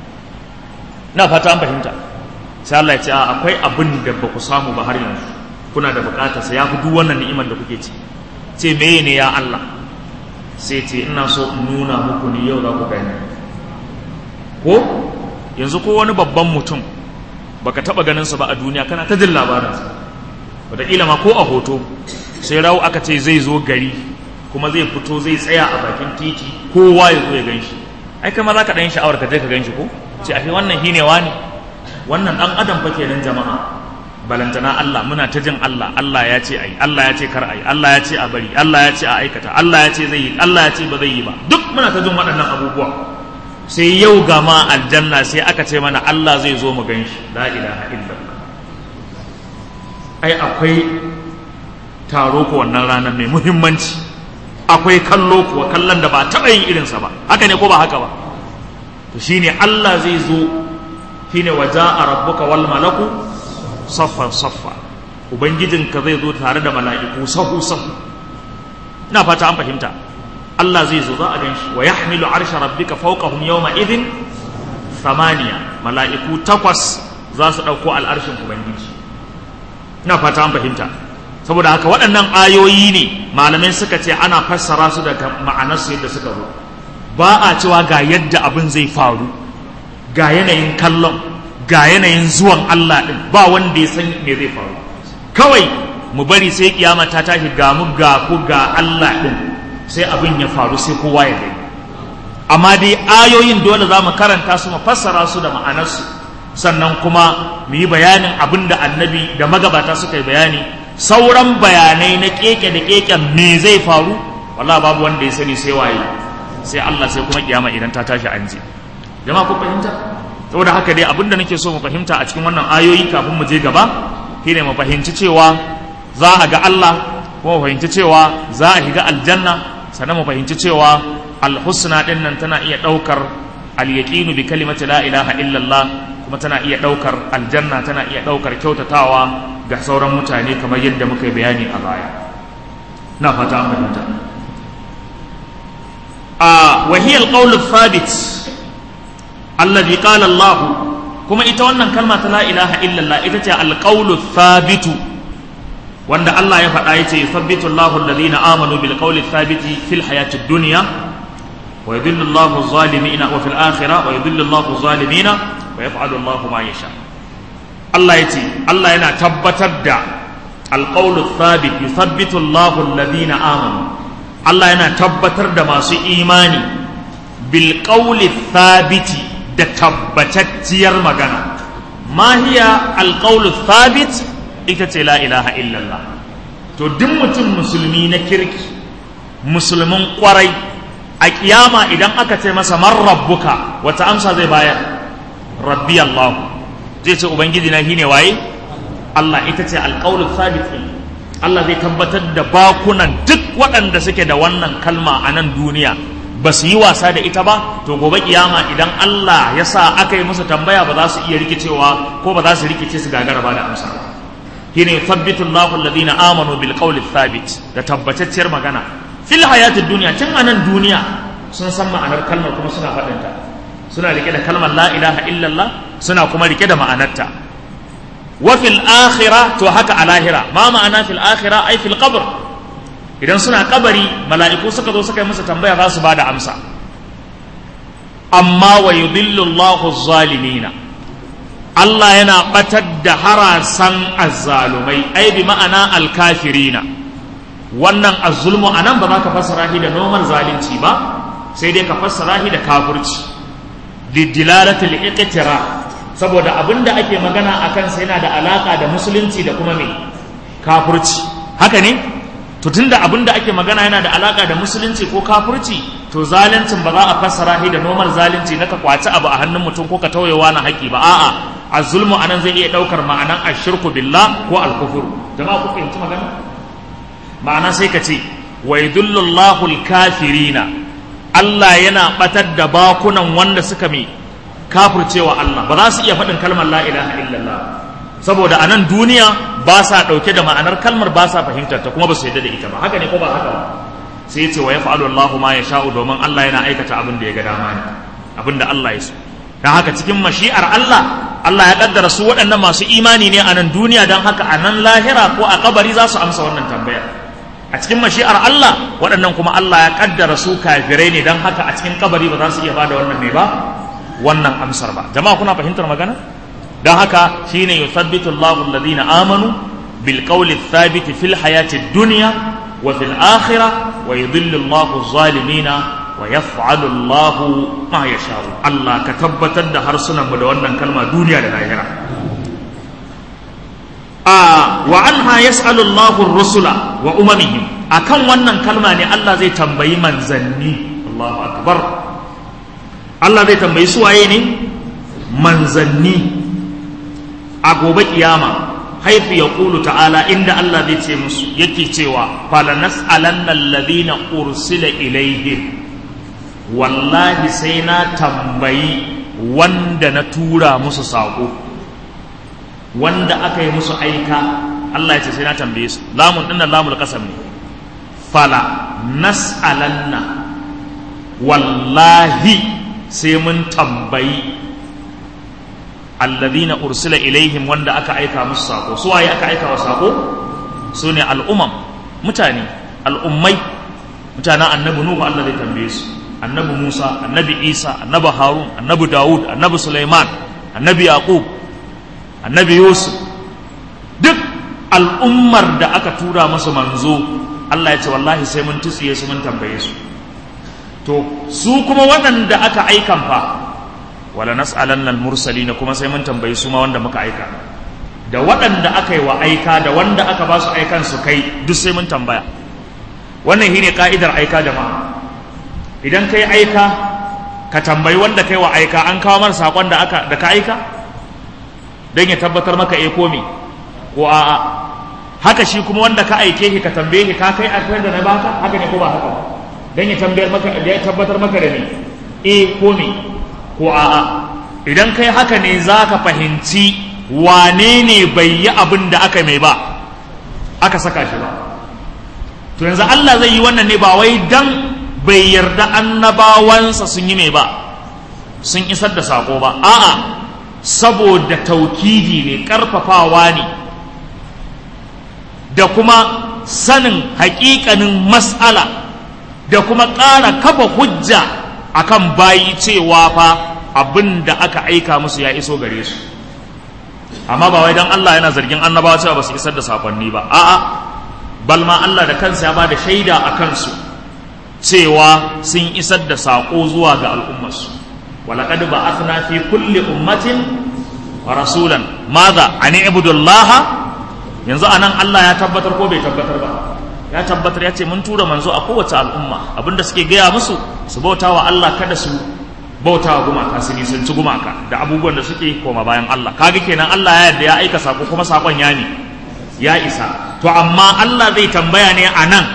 na fata an fahimta sai Allah ya ce akwai abin da ba ku samu ba har yanzu kuna da bukata sai ya fi duk wannan ni'imar da kuke ci ce meye ne ya Allah sai ce ina so in nuna muku ni yau za ku gani ko yanzu ko wani babban mutum baka taba ganin sa ba a duniya kana ta jin labarinsa wataƙila ma ko a hoto sai rawu aka ce zai zo gari kuma zai fito zai tsaya a bakin titi kowa ya zo ya gan shi ai kama za ka ɗan sha'awar ka je ka gan shi ko ce a wannan shine wani wannan ɗan adam fa kenan jama'a balantana Allah muna ta jin Allah Allah ya ce ai Allah ya ce kar ai Allah ya ce a bari Allah ya ce a aikata Allah ya ce zai yi Allah ya ce ba zai yi ba duk muna ta jin waɗannan abubuwa sai yau ga ma aljanna sai aka ce mana Allah zai zo mu gan shi la ilaha illallah ai akwai taro ko wannan ranar mai muhimmanci akwai kallo kuwa kallon da ba taɓa yin irinsa ba haka ne ko ba haka ba to shine Allah zai zo shine waja'a rabbuka wal malaku saffan saffa ubangijinka zai zo tare da mala'iku sahu sahu ina fata an fahimta Allah zai zo za a gan shi wa yahmilu arsha rabbika fawqahum yawma idhin thamaniya mala'iku takwas za su ɗauko al'arshin ubangiji ina fata an fahimta saboda haka waɗannan ayoyi ne malamai suka ce ana fassara su daga ma'anarsu yadda suka zo ba a cewa ga yadda abin zai faru ga yanayin kallon ga yanayin zuwan Allah ɗin ba wanda ya san me zai faru kawai mu bari sai kiyama ta tashi ga mu ga ku ga Allah ɗin sai abin ya faru sai kowa ya gani amma dai ayoyin dole za mu karanta su mu fassara su da ma'anarsu sannan kuma mu yi bayanin abin da annabi da magabata suka yi bayani sauran bayanai na keke da keken me zai faru wallahi babu wanda ya sani sai waye sai Allah sai kuma kiyama idan ta tashi an je jama'a ku fahimta saboda haka dai abin da nake so mu fahimta a cikin wannan ayoyi kafin mu je gaba shine mu fahimci cewa za a ga Allah kuma mu fahimci cewa za a shiga aljanna sannan mu fahimci cewa alhusna din nan tana iya daukar alyaqinu bi kalimati la ilaha illallah kuma tana iya daukar aljanna tana iya daukar kyautatawa ga sauran mutane kamar yadda muka yi bayani a baya na fata an fahimta a wahiyar qawl thabit alladhi qala Allah kuma ita wannan kalma ta la ilaha illallah ita ce alqawlu thabitu wanda Allah ya faɗa yace yuthabbitu Allahu alladhina amanu bil qawli thabiti fil hayatid dunya wa yudhillu Allahu adh-dhalimina wa fil akhirah wa yudhillu Allahu adh-dhalimina wa yaf'alu Allahu ma yasha Allah yace Allah yana tabbatar da alqawlu thabit yuthabbitu Allahu alladhina amanu Allah yana tabbatar da masu imani bil qawli thabiti da tabbatacciyar magana ma hiya alqawlu thabit ita ce la ilaha illallah to duk mutum musulmi na kirki musulmin kwarai a kiyama idan aka ce masa man rabbuka wata amsa zai bayar rabbi allah zai ce ubangiji na shine waye allah ita ce alqawlu thabit Allah zai tabbatar da bakunan duk waɗanda suke da wannan kalma a nan duniya ba su yi wasa da ita ba to gobe kiyama idan Allah ya sa aka yi musu tambaya ba za su iya rikicewa ko ba za su rikice su gagara ba da amsa ba shine yuthabbitu Allahu alladhina amanu bil qawli thabit da tabbatacciyar magana fil hayatid dunya tun anan duniya sun san ma'anar kalmar kuma suna faɗin ta suna rike da kalmar la ilaha illallah suna kuma rike da ma'anarta wa fil akhirah to haka a lahira ma ma'ana fil akhirah ai fil qabr idan suna kabari mala'iku suka zo suka yi musu tambaya za su bada amsa amma wa yudillu Allahu zalimina Allah yana batar da harasan azzalumai ai bi ma'ana alkafirina wannan azzulmu anan ba za ka fassara shi da nomar zalunci ba sai dai ka fassara shi da kafirci lidilalatul iqtira saboda abinda ake magana akan sa yana da alaka da musulunci da kuma me kafirci haka ne to tunda abinda ake magana yana da alaka da musulunci ko kafirci to zaluncin ba za a fassara shi da nomar zalunci na ka kwaci abu a hannun mutum ko ka tauyewa na haƙi ba a'a azulmu anan zai iya daukar ma'anan ashirku billah ko alkufur jama'a ku fahimci magana ma'ana sai ka ce wa yadullu Allahu kafirina Allah yana batar da bakunan wanda suka mai kafircewa Allah ba za su iya faɗin kalmar la ilaha illallah saboda anan duniya ba sa ɗauke da ma'anar kalmar ba sa fahimtar ta kuma ba su yadda da ita ba haka ne ko ba haka ba sai ya ce wa yaf'alu Allahu ma yasha'u domin Allah yana aikata abin da ya ga dama ne abin da Allah ya so don haka cikin mashi'ar Allah Allah ya kaddara su waɗannan masu imani ne a nan duniya don haka a nan lahira ko a kabari za su amsa wannan tambaya a cikin mashi'ar Allah waɗannan kuma Allah ya kaddara su kafirai ne don haka a cikin kabari ba za su iya bada wannan mai ba wannan amsar ba jama'a kuna fahimtar magana don haka shine yuthabbitu Allahu alladhina amanu bil qawli thabit fil hayati dunya wa fil akhirah wa yudhillu Allahu zalimina wa yaf'alu Allahu ma yasha'u Allah ka tabbatar da harsunan mu da wannan kalma duniya da lahira a wa anha yas'alu Allahu rusula wa umamihim akan wannan kalma ne Allah zai tambayi manzanni Allahu akbar Allah zai tambayi su waye ne manzanni a gobe kiyama haifu ya ƙulu ta'ala inda Allah zai ce musu yake cewa falanas alannan ladina ursila ilaihim wallahi sai na tambayi wanda na tura musu saƙo wanda aka yi musu aika Allah ya ce sai na tambaye su lamun dinnan lamul kasam ne fala nas'alanna wallahi sai mun tambayi alladhina ursila ilaihim wanda aka aika musu sako su waye aka aika wa sako su ne al'umam mutane al'ummai mutanen annabi nuhu Allah zai tambaye su annabi Musa annabi Isa annabi Harun annabi Dawud annabi Sulaiman annabi Yaqub annabi Yusuf duk al'ummar da aka tura musu manzo Allah ya ce wallahi sai mun tutsiye su mun tambaye su to su kuma waɗanda aka aikan fa wala nas'alanna al-mursalin kuma sai mun tambayi su ma wanda muka aika da waɗanda aka yi wa aika da wanda aka ba su aikan su kai duk sai mun tambaya wannan shine ka'idar aika jama'a idan kai aika ka tambayi wanda kai wa aika an kawo mar sakon da aka da ka aika dan ya tabbatar maka eh ko me ko a'a haka shi kuma wanda ka aike shi ka tambaye shi ka kai akwai da na baka haka ne ko ba haka dan ya tambayar maka da ya tabbatar maka da ni eh ko me ko a'a idan kai haka ne za ka fahimci wane ne bai yi abin da aka mai ba aka saka shi ba to yanzu Allah zai yi wannan ne ba wai dan bai yarda annabawansa sun yi mai ba sun isar da sako ba a'a saboda taukidi ne karfafawa ne da kuma sanin hakikanin mas'ala da kuma ƙara kafa hujja akan bayi cewa fa abin da aka aika musu ya iso gare su amma ba wai dan Allah yana zargin annabawa cewa ba su isar da sakonni ba a'a balma Allah da kansa ya ba da shaida a kansu cewa sun isar da sako zuwa ga al'ummarsu walaqad ba'athna fi kulli ummatin rasulan madha an ibudullaha yanzu anan Allah ya tabbatar ko bai tabbatar ba ya tabbatar ya ce mun tura manzo a kowace al'umma abinda suke gaya musu su bauta wa Allah kada su bauta wa gumaka su nisanci gumaka da abubuwan da suke koma bayan Allah kaga kenan Allah ya yarda ya aika sako kuma sakon ya ne ya isa to amma Allah zai tambaya ne a nan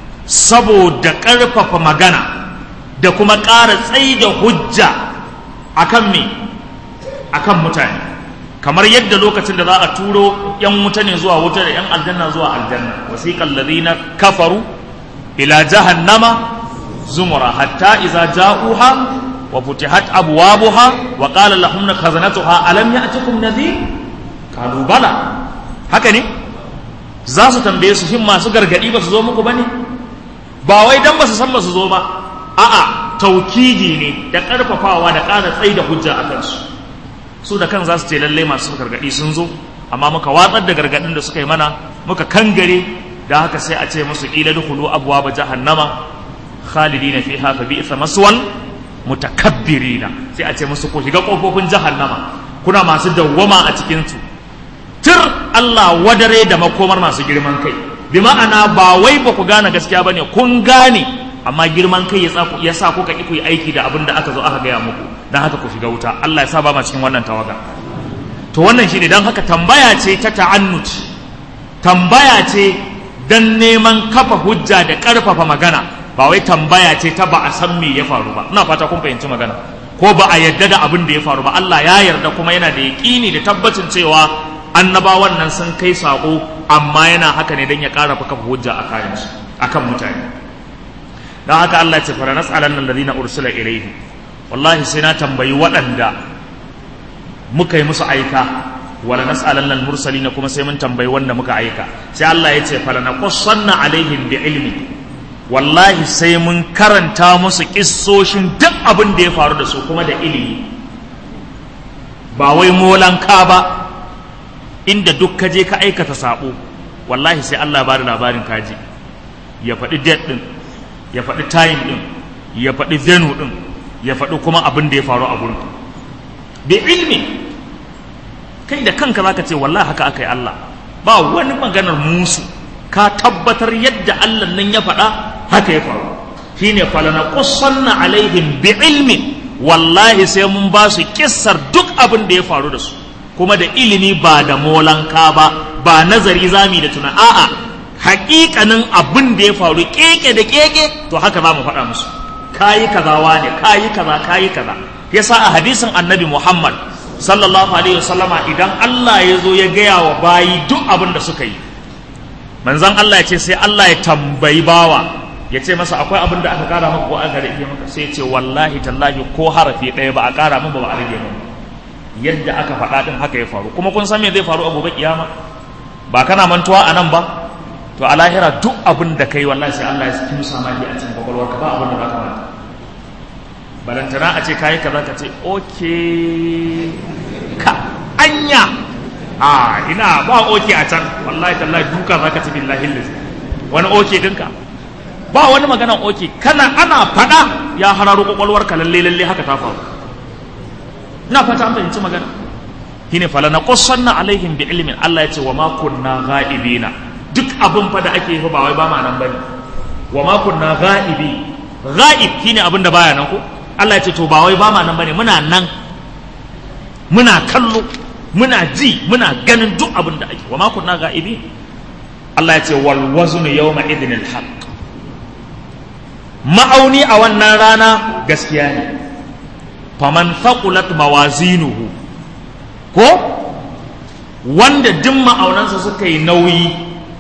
saboda ƙarfafa magana da kuma ƙara tsaida hujja akan me akan mutane kamar yadda lokacin da za a turo yan wuta ne zuwa wuta da yan aljanna zuwa aljanna wasiqal ladina kafaru ila jahannama zumura hatta idza ja'uha wa futihat abwabuha wa qala lahum khazanatuha alam ya'tikum nadhir qalu bala haka ne za su tambaye su shin masu gargadi ba su zo muku bane ba wai dan ba su san ba su zo ba a'a taukidi ne da karfafawa da ƙara tsaida hujja a kansu su da kan za su ce lallai masu gargaɗi sun zo amma muka watsar da gargaɗin da suka yi mana muka kangare da haka sai a ce musu ƙila dukulu abuwa ba jahannama khalidina fiha fa bi'sa maswal mutakabbirina sai a ce musu ku shiga kofofin jahannama kuna masu dawwama a cikin su tir Allah wadare da makomar masu girman kai bi ma'ana ba wai ba ku gane gaskiya bane kun gane amma girman kai ya sa kuka ki ku yi aiki da abin da aka zo aka gaya muku don haka ku shiga wuta Allah ya sa ba ma cikin wannan tawaga to wannan shine don haka tambaya ce ta ta'annut tambaya ce dan neman kafa hujja da karfafa magana ba wai tambaya ce ta ba a san me ya faru ba ina fata kun fahimci magana ko ba a yarda da abin da ya faru ba Allah ya yarda kuma yana da yaƙini da tabbacin cewa annabawan nan sun kai sako amma yana haka ne dan ya ƙara kafa hujja a kayan su akan mutane don haka Allah ce fara nas'alan nan ladina ursila ilaihi wallahi sai na tambayi waɗanda muka yi musu aika wala nas'alan nan mursalin kuma sai mun tambayi wanda muka aika sai Allah ya ce fala naqussanna alaihim bi ilmi wallahi sai mun karanta musu kissoshin duk abin da ya faru da su kuma da ilimi ba wai molanka ba inda duk ka je ka aikata sabo wallahi sai Allah ba da labarin kaji ya faɗi date din ya faɗi time ɗin ya faɗi venue ɗin ya faɗi kuma abin da ya faru a gurin bi ilmi kai da kanka zaka ce wallahi haka aka yi Allah ba wani maganar musu ka tabbatar yadda Allah nan ya faɗa haka ya faru shine falana qussanna alaihim bi ilmin wallahi sai mun ba su kissar duk abin da ya faru da su kuma da ilimi ba da molanka ba ba nazari zami da tuna a'a haƙiƙanin abin da ya faru keke da keke to haka za mu faɗa musu kayi kaza wane kayi kaza kayi kaza yasa a hadisin annabi Muhammad sallallahu alaihi wasallama idan Allah ya zo ya gaya wa bayi duk abin da suka yi manzon Allah ya ce sai Allah ya tambayi bawa ya ce masa akwai abin da aka kara maka ko aka rage maka sai ya ce wallahi tallahi ko harafi ɗaya ba a kara min ba ba a rage min yadda aka faɗa din haka ya faru kuma kun san me zai faru a gobe kiyama ba kana mantuwa a nan ba to a lahira duk abin da kai wallahi sai Allah ya kimsa ma a cikin kwakwalwarka ba abin da za ka manta balantana a ce kayi kaza ka ce oke ka anya a ina ba oke a can wallahi tallahi duka za ka ci billahi lillahi wani oke dinka ba wani maganan oke kana ana fada ya hararo kwakwalwar ka lalle lalle haka ta faru ina fata an fahimci magana shine fala na qussanna alaihim bi ilmin Allah ya ce wa ma kunna ghaibina duk abin fa da ake yi ba wai ba ma nan bane wa ma kunna ghaibi ghaib shine abin da baya nan ko Allah ya ce to ba wai ba ma nan bane muna nan muna kallo muna ji muna ganin duk abin da ake wa ma kunna ga'ibi Allah ya ce wal wazn yawma idhin al haqq ma'auni a wannan rana gaskiya ne faman thaqulat mawazinuhu ko wanda duk ma'aunansa suka yi nauyi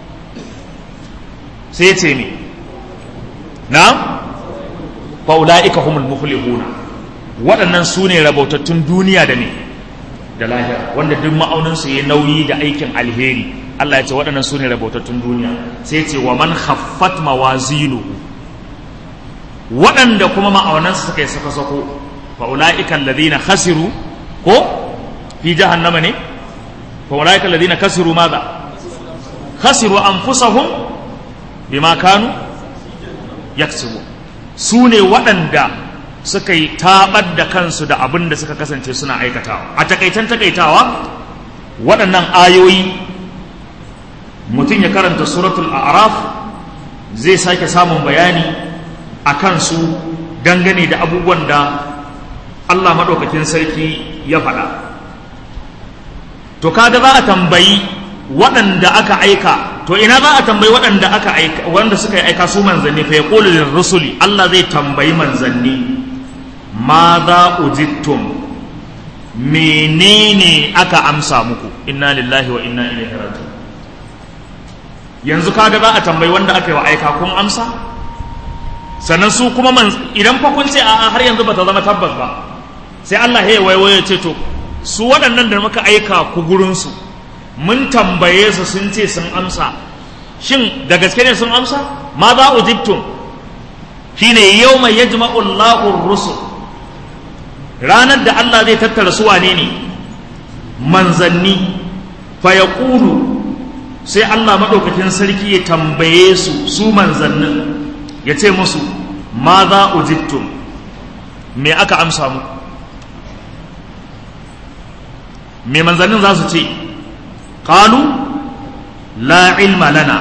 sai ce me na fa'ula'ika humul muflihuna waɗannan su ne rabautattun duniya da ne da lahira wanda duk ma'auninsu ya nauyi da aikin alheri Allah ya ce waɗannan su ne rabautattun duniya sai ce wa man khaffat mawazinu waɗanda kuma ma'aunansu suka yi sako-sako fa'ula'ika alladhina khasiru ko fi jahannama ne fa'ula'ika alladhina khasiru madha khasiru anfusahum bima kanu yaksubun su ne waɗanda suka yi taɓar da kansu da abin da suka kasance suna aikatawa a takaitan takaitawa waɗannan ayoyi mutum ya karanta suratul a'raf zai sake samun bayani a kansu dangane da abubuwan da Allah maɗaukakin sarki ya faɗa to kaga za a tambayi waɗanda aka aika to ina za a tambayi waɗanda aka aika wanda suka yi aika su manzanni fa yaqulu lir rusuli Allah zai tambayi manzanni ma za ujittum menene aka amsa muku inna lillahi wa inna ilaihi raji'un yanzu kaga za a tambayi wanda aka yi wa aika kun amsa sannan su kuma man idan fa kun ce a'a har yanzu bata zama tabbas ba sai Allah ya waiwaye ce to su waɗannan da muka aika ku gurin su mun tambaye su sun ce sun amsa shin da gaske ne sun amsa ma za ujibtum shine yawma yajma'u Allahu rusul ranar da Allah zai tattara su wane ne manzanni fa yaqulu sai Allah madaukakin sarki ya tambaye su su manzannin ya ce musu ma za ujibtum me aka amsa muku me manzannin za su ce qalu la ilma lana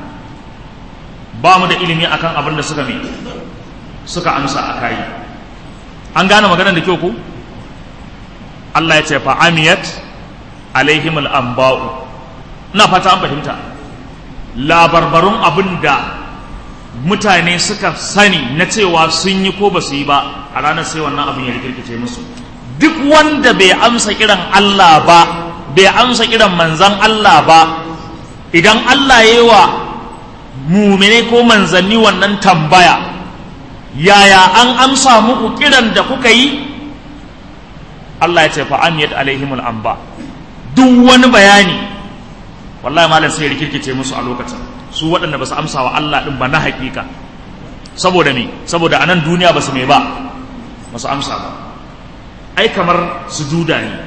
ba mu da ilimi akan abin da suka me suka amsa a kai an gane maganar da kyau ku Allah ya ce fa amiyat alaihim al-anba'u ina fata an fahimta labarbarun abin da mutane suka sani na cewa sun yi ko ba su yi ba a ranar sai wannan abin ya rikirkice musu duk wanda bai amsa kiran Allah ba bai amsa kiran manzan Allah ba idan Allah ya yi wa mumine ko manzanni wannan tambaya yaya an amsa muku kiran da kuka yi Allah ya ce fa amiyat alaihimul anba duk wani bayani wallahi malam sai rikirkice musu a lokacin su waɗanda ba su amsa wa Allah ɗin ba na hakika saboda me saboda anan duniya ba su me ba ba su amsa ba ai kamar sujuda ne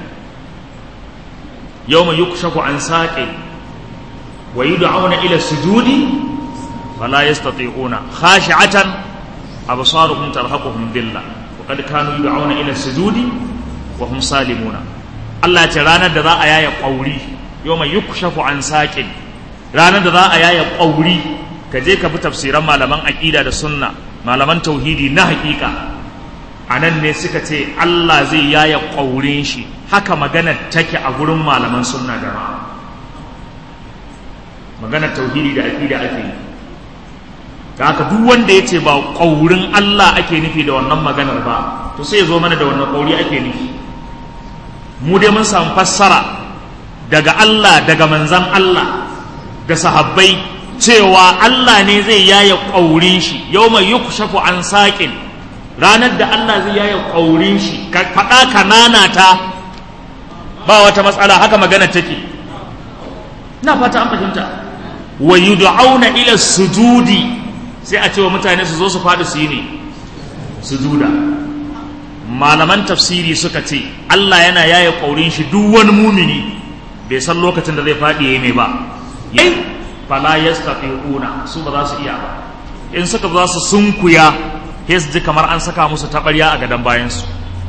yawma yukshafu an saqi wa yud'auna ila sujudi fala yastati'una khashi'atan absaruhum tarhaquhum dhillah wa qad kanu yud'auna ila sujudi wa hum salimuna Allah ya ce ranar da za a yaya ƙauri yawma yukshafu an saqin ranar da za a yaya ƙauri ka je ka bi tafsiran malaman aƙida da sunna malaman tauhidi na haƙiƙa a nan ne suka ce Allah zai yaya ƙaurin shi haka magana take a gurin malaman sunna da ma maganar tauhidi da aƙida ake yi da haka duk wanda ya ce ba ƙaurin Allah ake nufi da wannan maganar ba to sai ya zo mana da wannan ƙauri ake nufi mu dai mun samu fassara daga Allah daga manzan Allah da sahabbai cewa Allah ne zai yaya ƙaurin shi yau mai yukushafu an saƙin ranar da Allah zai yaya ƙaurin shi ka faɗa ka nanata ba wata matsala haka magana take na fata an fahimta wa yud'auna ila sujudi sai a ce wa mutane su zo su faɗi su yi ne sujuda malaman tafsiri suka ce Allah yana yaya ƙaurin shi duk wani mumini bai san lokacin da zai faɗi yayi mai ba yayi fala yastati'una su ba za su iya ba in suka za su sunkuya sai su ji kamar an saka musu taɓarya a gadon bayansu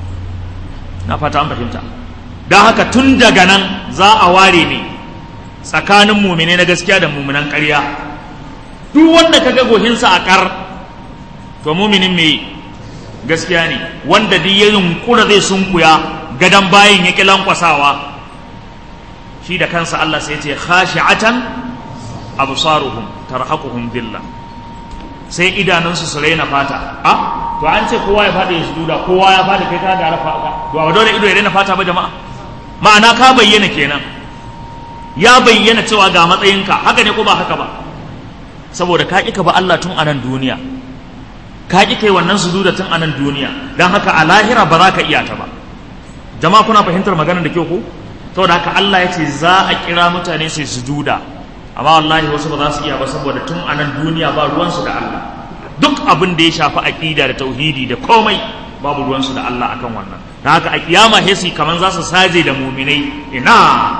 na fata an fahimta don haka tun daga nan za a ware ne tsakanin mumine na gaskiya da muminan ƙarya duk wanda ka ga gohinsa a ƙar to muminin mai gaskiya ne wanda duk ya yunkura zai sunkuya gadon bayan ya ƙi lankwasawa shi da kansa Allah sai ce khashi'atan absaruhum tarhaquhum billah sai idanunsu su raina fata a to an ce kowa ya fada ya sujuda kowa ya fada kai ka ga rafa ka to ba dole ido ya raina fata ba jama'a ma'ana ka bayyana kenan ya bayyana cewa ga matsayinka haka ne ko ba haka ba saboda ka ƙi ka ba Allah tun a nan duniya ka ƙi kai wannan sujuda tun a nan duniya don haka a lahira ba za ka iya ta ba jama'a kuna fahimtar maganar da kyau ko saboda haka Allah ya ce za a kira mutane su sujuda amma wallahi wasu ba za su iya ba saboda tun a nan duniya ba ruwansu da Allah duk abin da ya shafi aqida da tauhidi da komai babu ruwansu da Allah akan wannan da haka a kiyama hesi kaman za su saje da muminai ina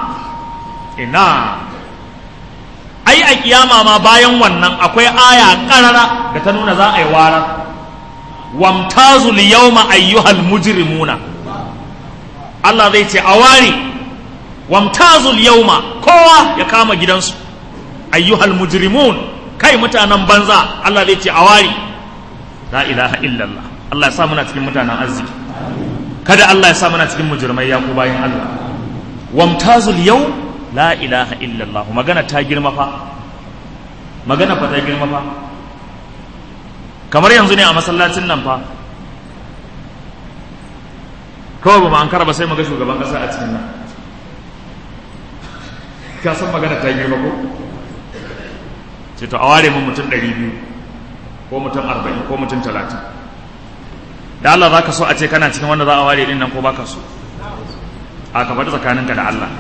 ina ai a kiyama ma bayan wannan akwai aya karara da ta nuna za a yi wara wamtazul yawma ayyuhal mujrimuna Allah zai ce a ware wamtazul yawma kowa ya kama gidansu ayyuhal mujrimun kai mutanen banza Allah zai ce a ware la ilaha illallah Allah ya sa muna cikin mutanen arziki kada Allah ya sa muna cikin mujrimai ya ku bayan Allah wamtazul yau la ilaha illallah magana ta girma fa magana fa ta girma fa kamar yanzu ne a masallacin nan fa kawai ba ma an ba sai mu ga shugaban kasa a cikin nan ka san magana ta girma ko ce to a ware mun mutum ɗari biyu ko mutum arba'in ko mutum talatin da Allah za ka so a ce kana cikin wanda za a ware ɗin nan ko ba ka so a ka faɗi tsakaninka da Allah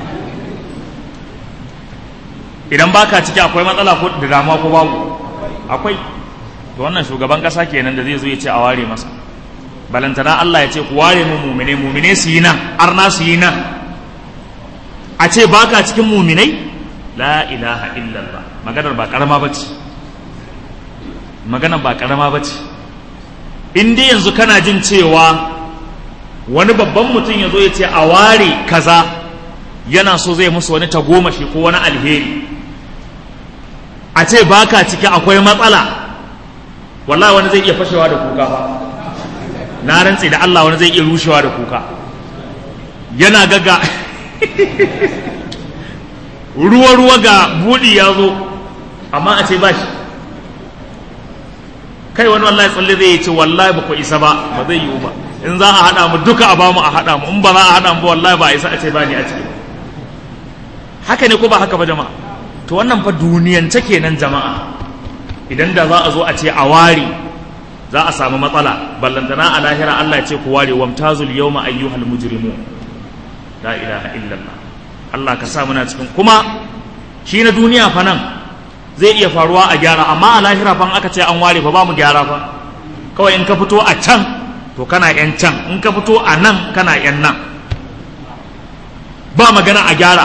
idan baka ciki akwai matsala ko da damuwa ko babu akwai to wannan shugaban ƙasa kenan da zai zo ya ce a ware masa balantana Allah ya ce ku ware mu mumine mumine su yi nan arna su yi nan a ce baka cikin muminai la ilaha illallah maganar ba karama bace maganar ba karama bace in dai yanzu kana jin cewa wani babban mutum ya zo ya ce a ware kaza yana so zai musu wani tagomashi ko wani alheri a ce baka ciki akwai matsala wallahi wani zai iya fashewa da kuka fa na rantse da Allah wani zai iya rushewa da kuka yana gaga ruwa-ruwa ga buɗi ya zo amma a ce ba shi kai wani wallahi tsalle zai ce wallahi ba ku isa ba ba zai yiwu ba in za a haɗa mu duka a bamu a haɗa mu in ba za a haɗa mu ba wallahi ba a isa a ce ba ni a ciki haka ne ko ba haka ba jama'a to wannan fa duniyance kenan jama'a idan da za a zo a ce a ware za a samu matsala ballantana a lahira Allah ya ce ku ware wamtazul yawma ayyuhal mujrimun la ilaha illallah Allah ka sa muna cikin kuma shi na duniya fa nan zai iya faruwa a gyara amma a lahira fa aka ce an ware fa ba mu gyara fa kawai in ka fito a can to kana yan can in ka fito a nan kana yan nan ba magana a gyara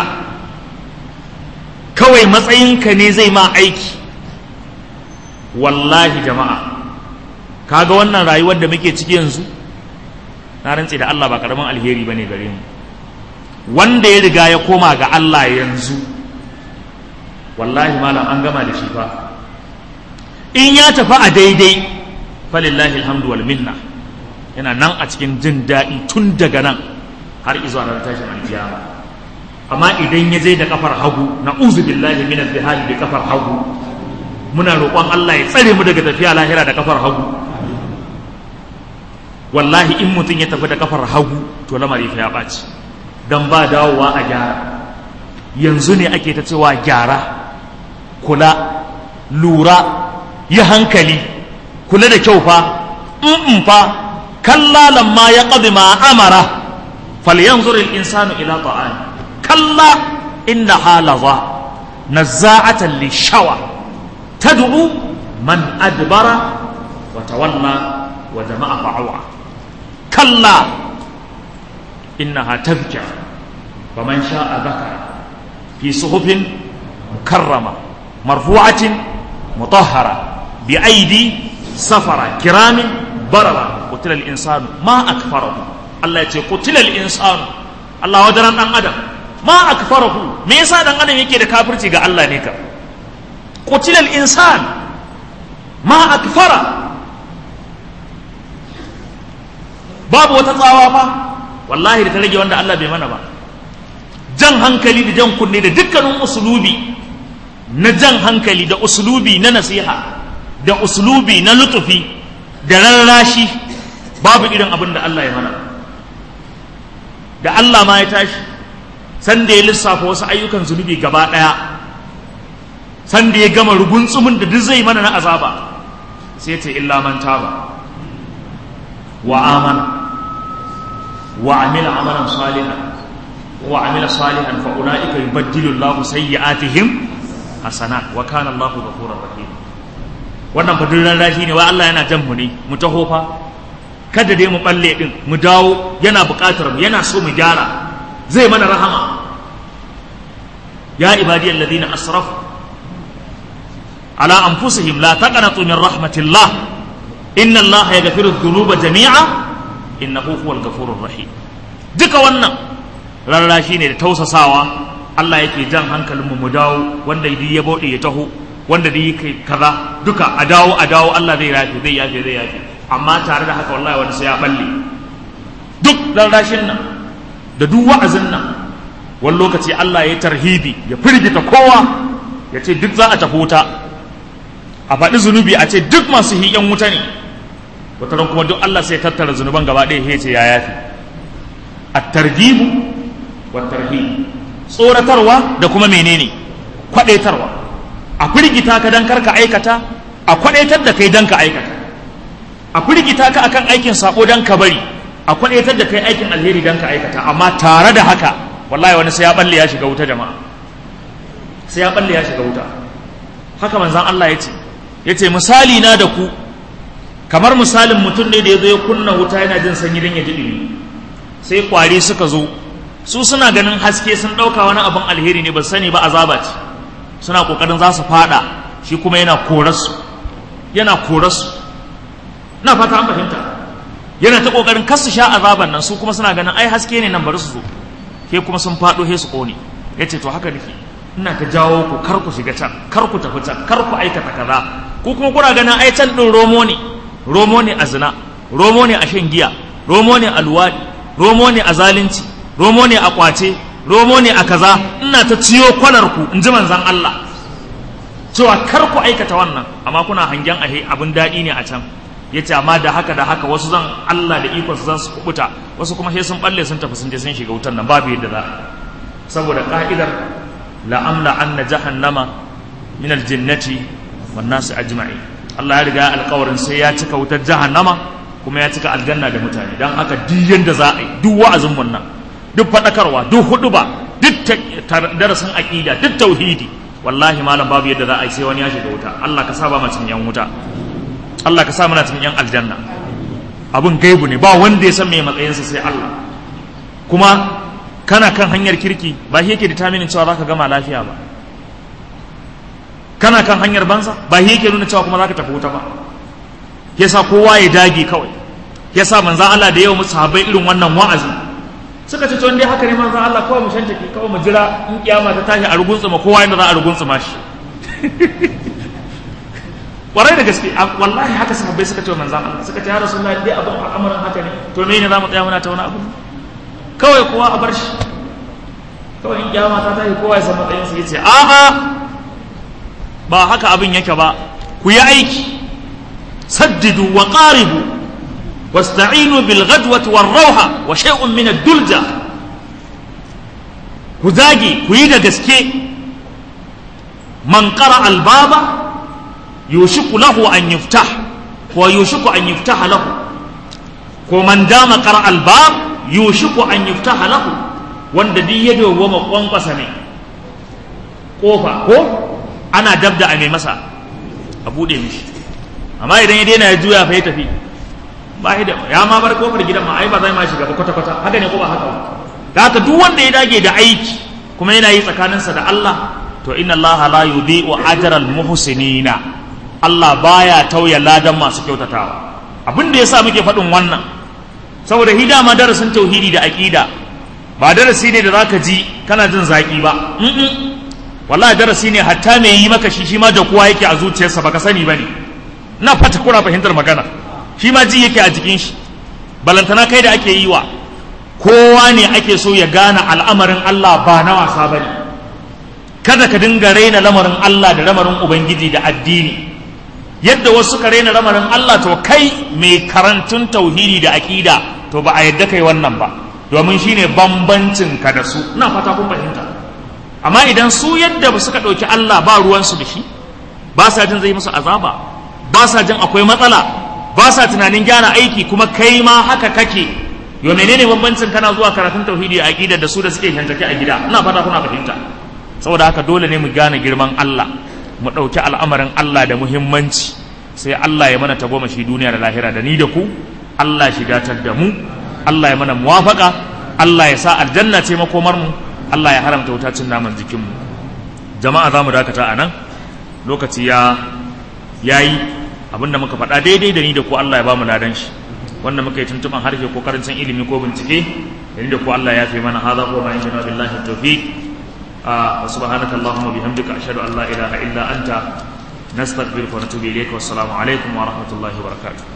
kawai matsayinka ne zai ma aiki wallahi jama'a kaga wannan rayuwar da muke ciki yanzu na rantse da Allah ba karamin alheri bane gare mu wanda ya riga ya koma ga Allah yanzu wallahi malam an gama da shi fa in ya tafi a daidai falillahi alhamdu wal minna yana nan a cikin jin daɗi tun daga nan har izuwa ranar tashin alkiyama amma idan ya je da kafar hagu na uzu billahi min al bi kafar hagu muna roƙon Allah ya tsare mu daga tafiya lahira da kafar hagu wallahi in mutum ya tafi da kafar hagu to lamari fa ya ɓaci dan ba dawowa a gyara yanzu ne ake ta cewa gyara kula lura yi hankali kula da kyau fa in fa kalla lamma ya ƙabi ma amara falyanzur al-insanu ila ta'ani kalla innaha laza nazza'atan lishawa tad'u man adbara wa tawalla wa jama'a fa'awa kalla innaha tadhkira faman sha'a dhakara fi suhufin mukarrama marfu'atin mutahhara bi aidi safara kiramin barara qutila al-insanu ma akfarahu Allah ya ce qutila al-insanu Allah wadaran dan adam ma akfarahu me yasa dan adam yake da kafirci ga Allah ne ka qutila al-insan ma akfara babu wata tsawa fa wallahi da ta rage wanda Allah bai mana ba jan hankali da jan kunne da dukkanin usulubi na jan hankali da usulubi na nasiha da usulubi na lutufi da rarrashi babu irin abin da Allah ya mana da Allah ma ya tashi sanda ya lissafa wasu ayyukan zunubi gaba ɗaya sanda ya gama rugunsumin da duk zai mana na azaba sai ta illa man taba wa amana wa amila amalan salihan wa amila salihan fa ulaika yubaddilu Allahu sayyi'atihim hasanat wa kana Allahu ghafurur rahim wannan fa durran rashi ne wai Allah yana jan mu ne mu taho fa kada dai mu balle din mu dawo yana buƙatar mu yana so mu gyara zai mana rahama ya ibadi alladhina asrafu ala anfusihim la taqnatu min rahmatillah inna Allah yaghfiru dhunuba jami'a innahu huwal ghafurur rahim duka wannan rarrashi ne da tausasawa Allah yake jan hankalin mu mu dawo wanda ya bauɗe ya taho wanda da yake kaza duka a dawo a dawo Allah zai yafe zai yafe zai yafe amma tare da haka wallahi wani sai ya balle duk rarrashin nan da duk wa'azin nan wani lokaci Allah ya tarhibi ya firgita kowa ya ce duk za a tafi wuta a faɗi zunubi a ce duk masu hiyan wuta ne wataran kuma duk Allah sai tattara zunuban gaba ɗaya ya ce ya yafi at-targhibu wat-tarhib tsoratarwa da kuma menene kwadaitarwa a firgita ka dan karka aikata a kwadaitar da kai dan ka aikata a firgita ka akan aikin sako dan ka bari a kwadaitar da kai aikin alheri dan ka aikata amma tare da haka wallahi wani sai ya balle ya shiga wuta jama'a sai ya balle ya shiga wuta haka manzon Allah ya ce ya ce misali na da ku kamar misalin mutum ne da ya zo ya kunna wuta yana jin sanyi don ya ji ɗumi sai kwari suka zo su suna ganin haske sun ɗauka wani abin alheri ne ba sani ba azaba ce suna ƙoƙarin za su faɗa shi kuma yana korarsu yana korarsu na fata an fahimta yana ta ƙoƙarin kar su sha azaban nan su kuma suna ganin ai haske ne nan bari su zo ke kuma sun faɗo he su ƙone ya ce to haka nake ina ta jawo ku kar ku shiga can kar ku tafi can kar ku aikata kaza ku kuma kuna ganin ai can ɗin romo ne romo ne a zina romo ne a shan giya romo ne a luwaɗi romo ne a zalunci romo ne a kwace romo ne a kaza ina ta ciyo kwalar ku in ji manzan Allah cewa kar ku aikata wannan amma kuna hangen ahe abin daɗi ne a can ya ce amma da haka da haka wasu zan Allah da ikon su zan su kubuta wasu kuma sai sun balle sun tafi sun je sun shiga wutan nan babu yadda za saboda ka'idar la'amla anna jahannama min aljinnati wan nasi ajma'in Allah ya riga alƙawarin sai ya cika wutar jahannama kuma ya cika aljanna da mutane dan haka duk yanda za a yi duk wa'azin mun nan duk fadakarwa duk huduba duk darasin aqida duk tauhidi wallahi malam babu yadda za a yi sai wani ya shiga wuta Allah ka sa ba macin yan wuta Allah ka sa muna cikin yan aljanna abun gaibu ne ba wanda ya san me matsayinsa sai Allah kuma kana kan hanyar kirki ba shi yake determinin cewa zaka gama lafiya ba kana kan hanyar banza ba shi yake nuna cewa kuma zaka tafi wuta ba yasa kowa ya dage kawai yasa manzon Allah da yawa sahabbai irin wannan wa'azi suka ce to dai haka ne manzon Allah kawai mu shanta ki kawai mu jira in kiyama ta tashi a ruguntsuma kowa inda za a ruguntsuma shi warai da gaske wallahi haka sahabbai suka ce wa manzon Allah suka ce ya rasulullahi dai abin al'amarin haka ne to me ne za mu tsaya muna ta wani abu kawai kowa a bar shi kawai in kiyama ta tashi kowa ya san matsayin sa yace a'a ba haka abin yake ba ku yi aiki saddidu wa qaribu wasta'inu bil ghadwati war rawha wa shay'un min ad-dulja ku zage ku yi da gaske man qara al baba yushiku lahu an yuftah wa yushiku an yuftah lahu ko man dama qara al bab yushiku an yuftah lahu wanda duk ya dawwama kwankwasa ne kofa ko ana dabda a mai masa a buɗe mishi amma idan ya daina ya juya fa ya tafi ba da ya ma bar kofar gidan ma ai ba zai ma shiga ba kwata kwata haka ne ko ba haka ba da haka duk wanda ya dage da aiki kuma yana yi tsakaninsa da Allah to inna Allah la yudhi'u ajral muhsinina Allah baya tauya ladan masu kyautatawa abin da yasa muke faɗin wannan saboda hidama darasin tauhidi da aqida ba darasi ne da zaka ji kana jin zaki ba wallahi darasi ne hatta mai yi maka shi shi ma da kowa yake a zuciyarsa baka sani bane ina fata kuna fahimtar magana shi ma ji yake a jikin shi balantana kai da ake yi wa kowa ne ake so ya gane al'amarin Allah ba na wasa bane kada ka dinga raina lamarin Allah da lamarin ubangiji da addini yadda wasu ka raina lamarin Allah to kai mai karantun tauhidi da aqida to ba a yadda kai wannan ba domin shine bambancin ka da su ina fata kun fahimta amma idan su yadda ba suka ɗauki Allah ba ruwansu da shi ba sa jin zai musu azaba ba sa jin akwai matsala ba sa tunanin gyara aiki kuma kai ma haka kake yo menene bambancin kana zuwa karatun tauhidi a aqida da su da suke shantake a gida ina fata kuna fahimta saboda haka dole ne mu gane girman Allah mu ɗauki al'amarin Allah da muhimmanci sai Allah ya mana tagomashi duniya da lahira da ni da ku Allah shi datar da mu Allah ya mana muwafaka Allah ya sa aljanna ce makomar mu Allah ya haramta wuta cin naman jikinmu jama'a za mu dakata a nan lokaci ya yayi abinda muka faɗa daidai da ni da ku Allah ya ba mu ladan shi wanda muka yi tuntuban harshe ko karancin ilimi ko bincike da ni da ku Allah ya fi mana hadha ko ma inna billahi tawfiq wa subhanaka allahumma bihamdika ashhadu an la ilaha illa anta nastaghfiruka wa natubu ilayka wassalamu alaikum wa rahmatullahi wa barakatuh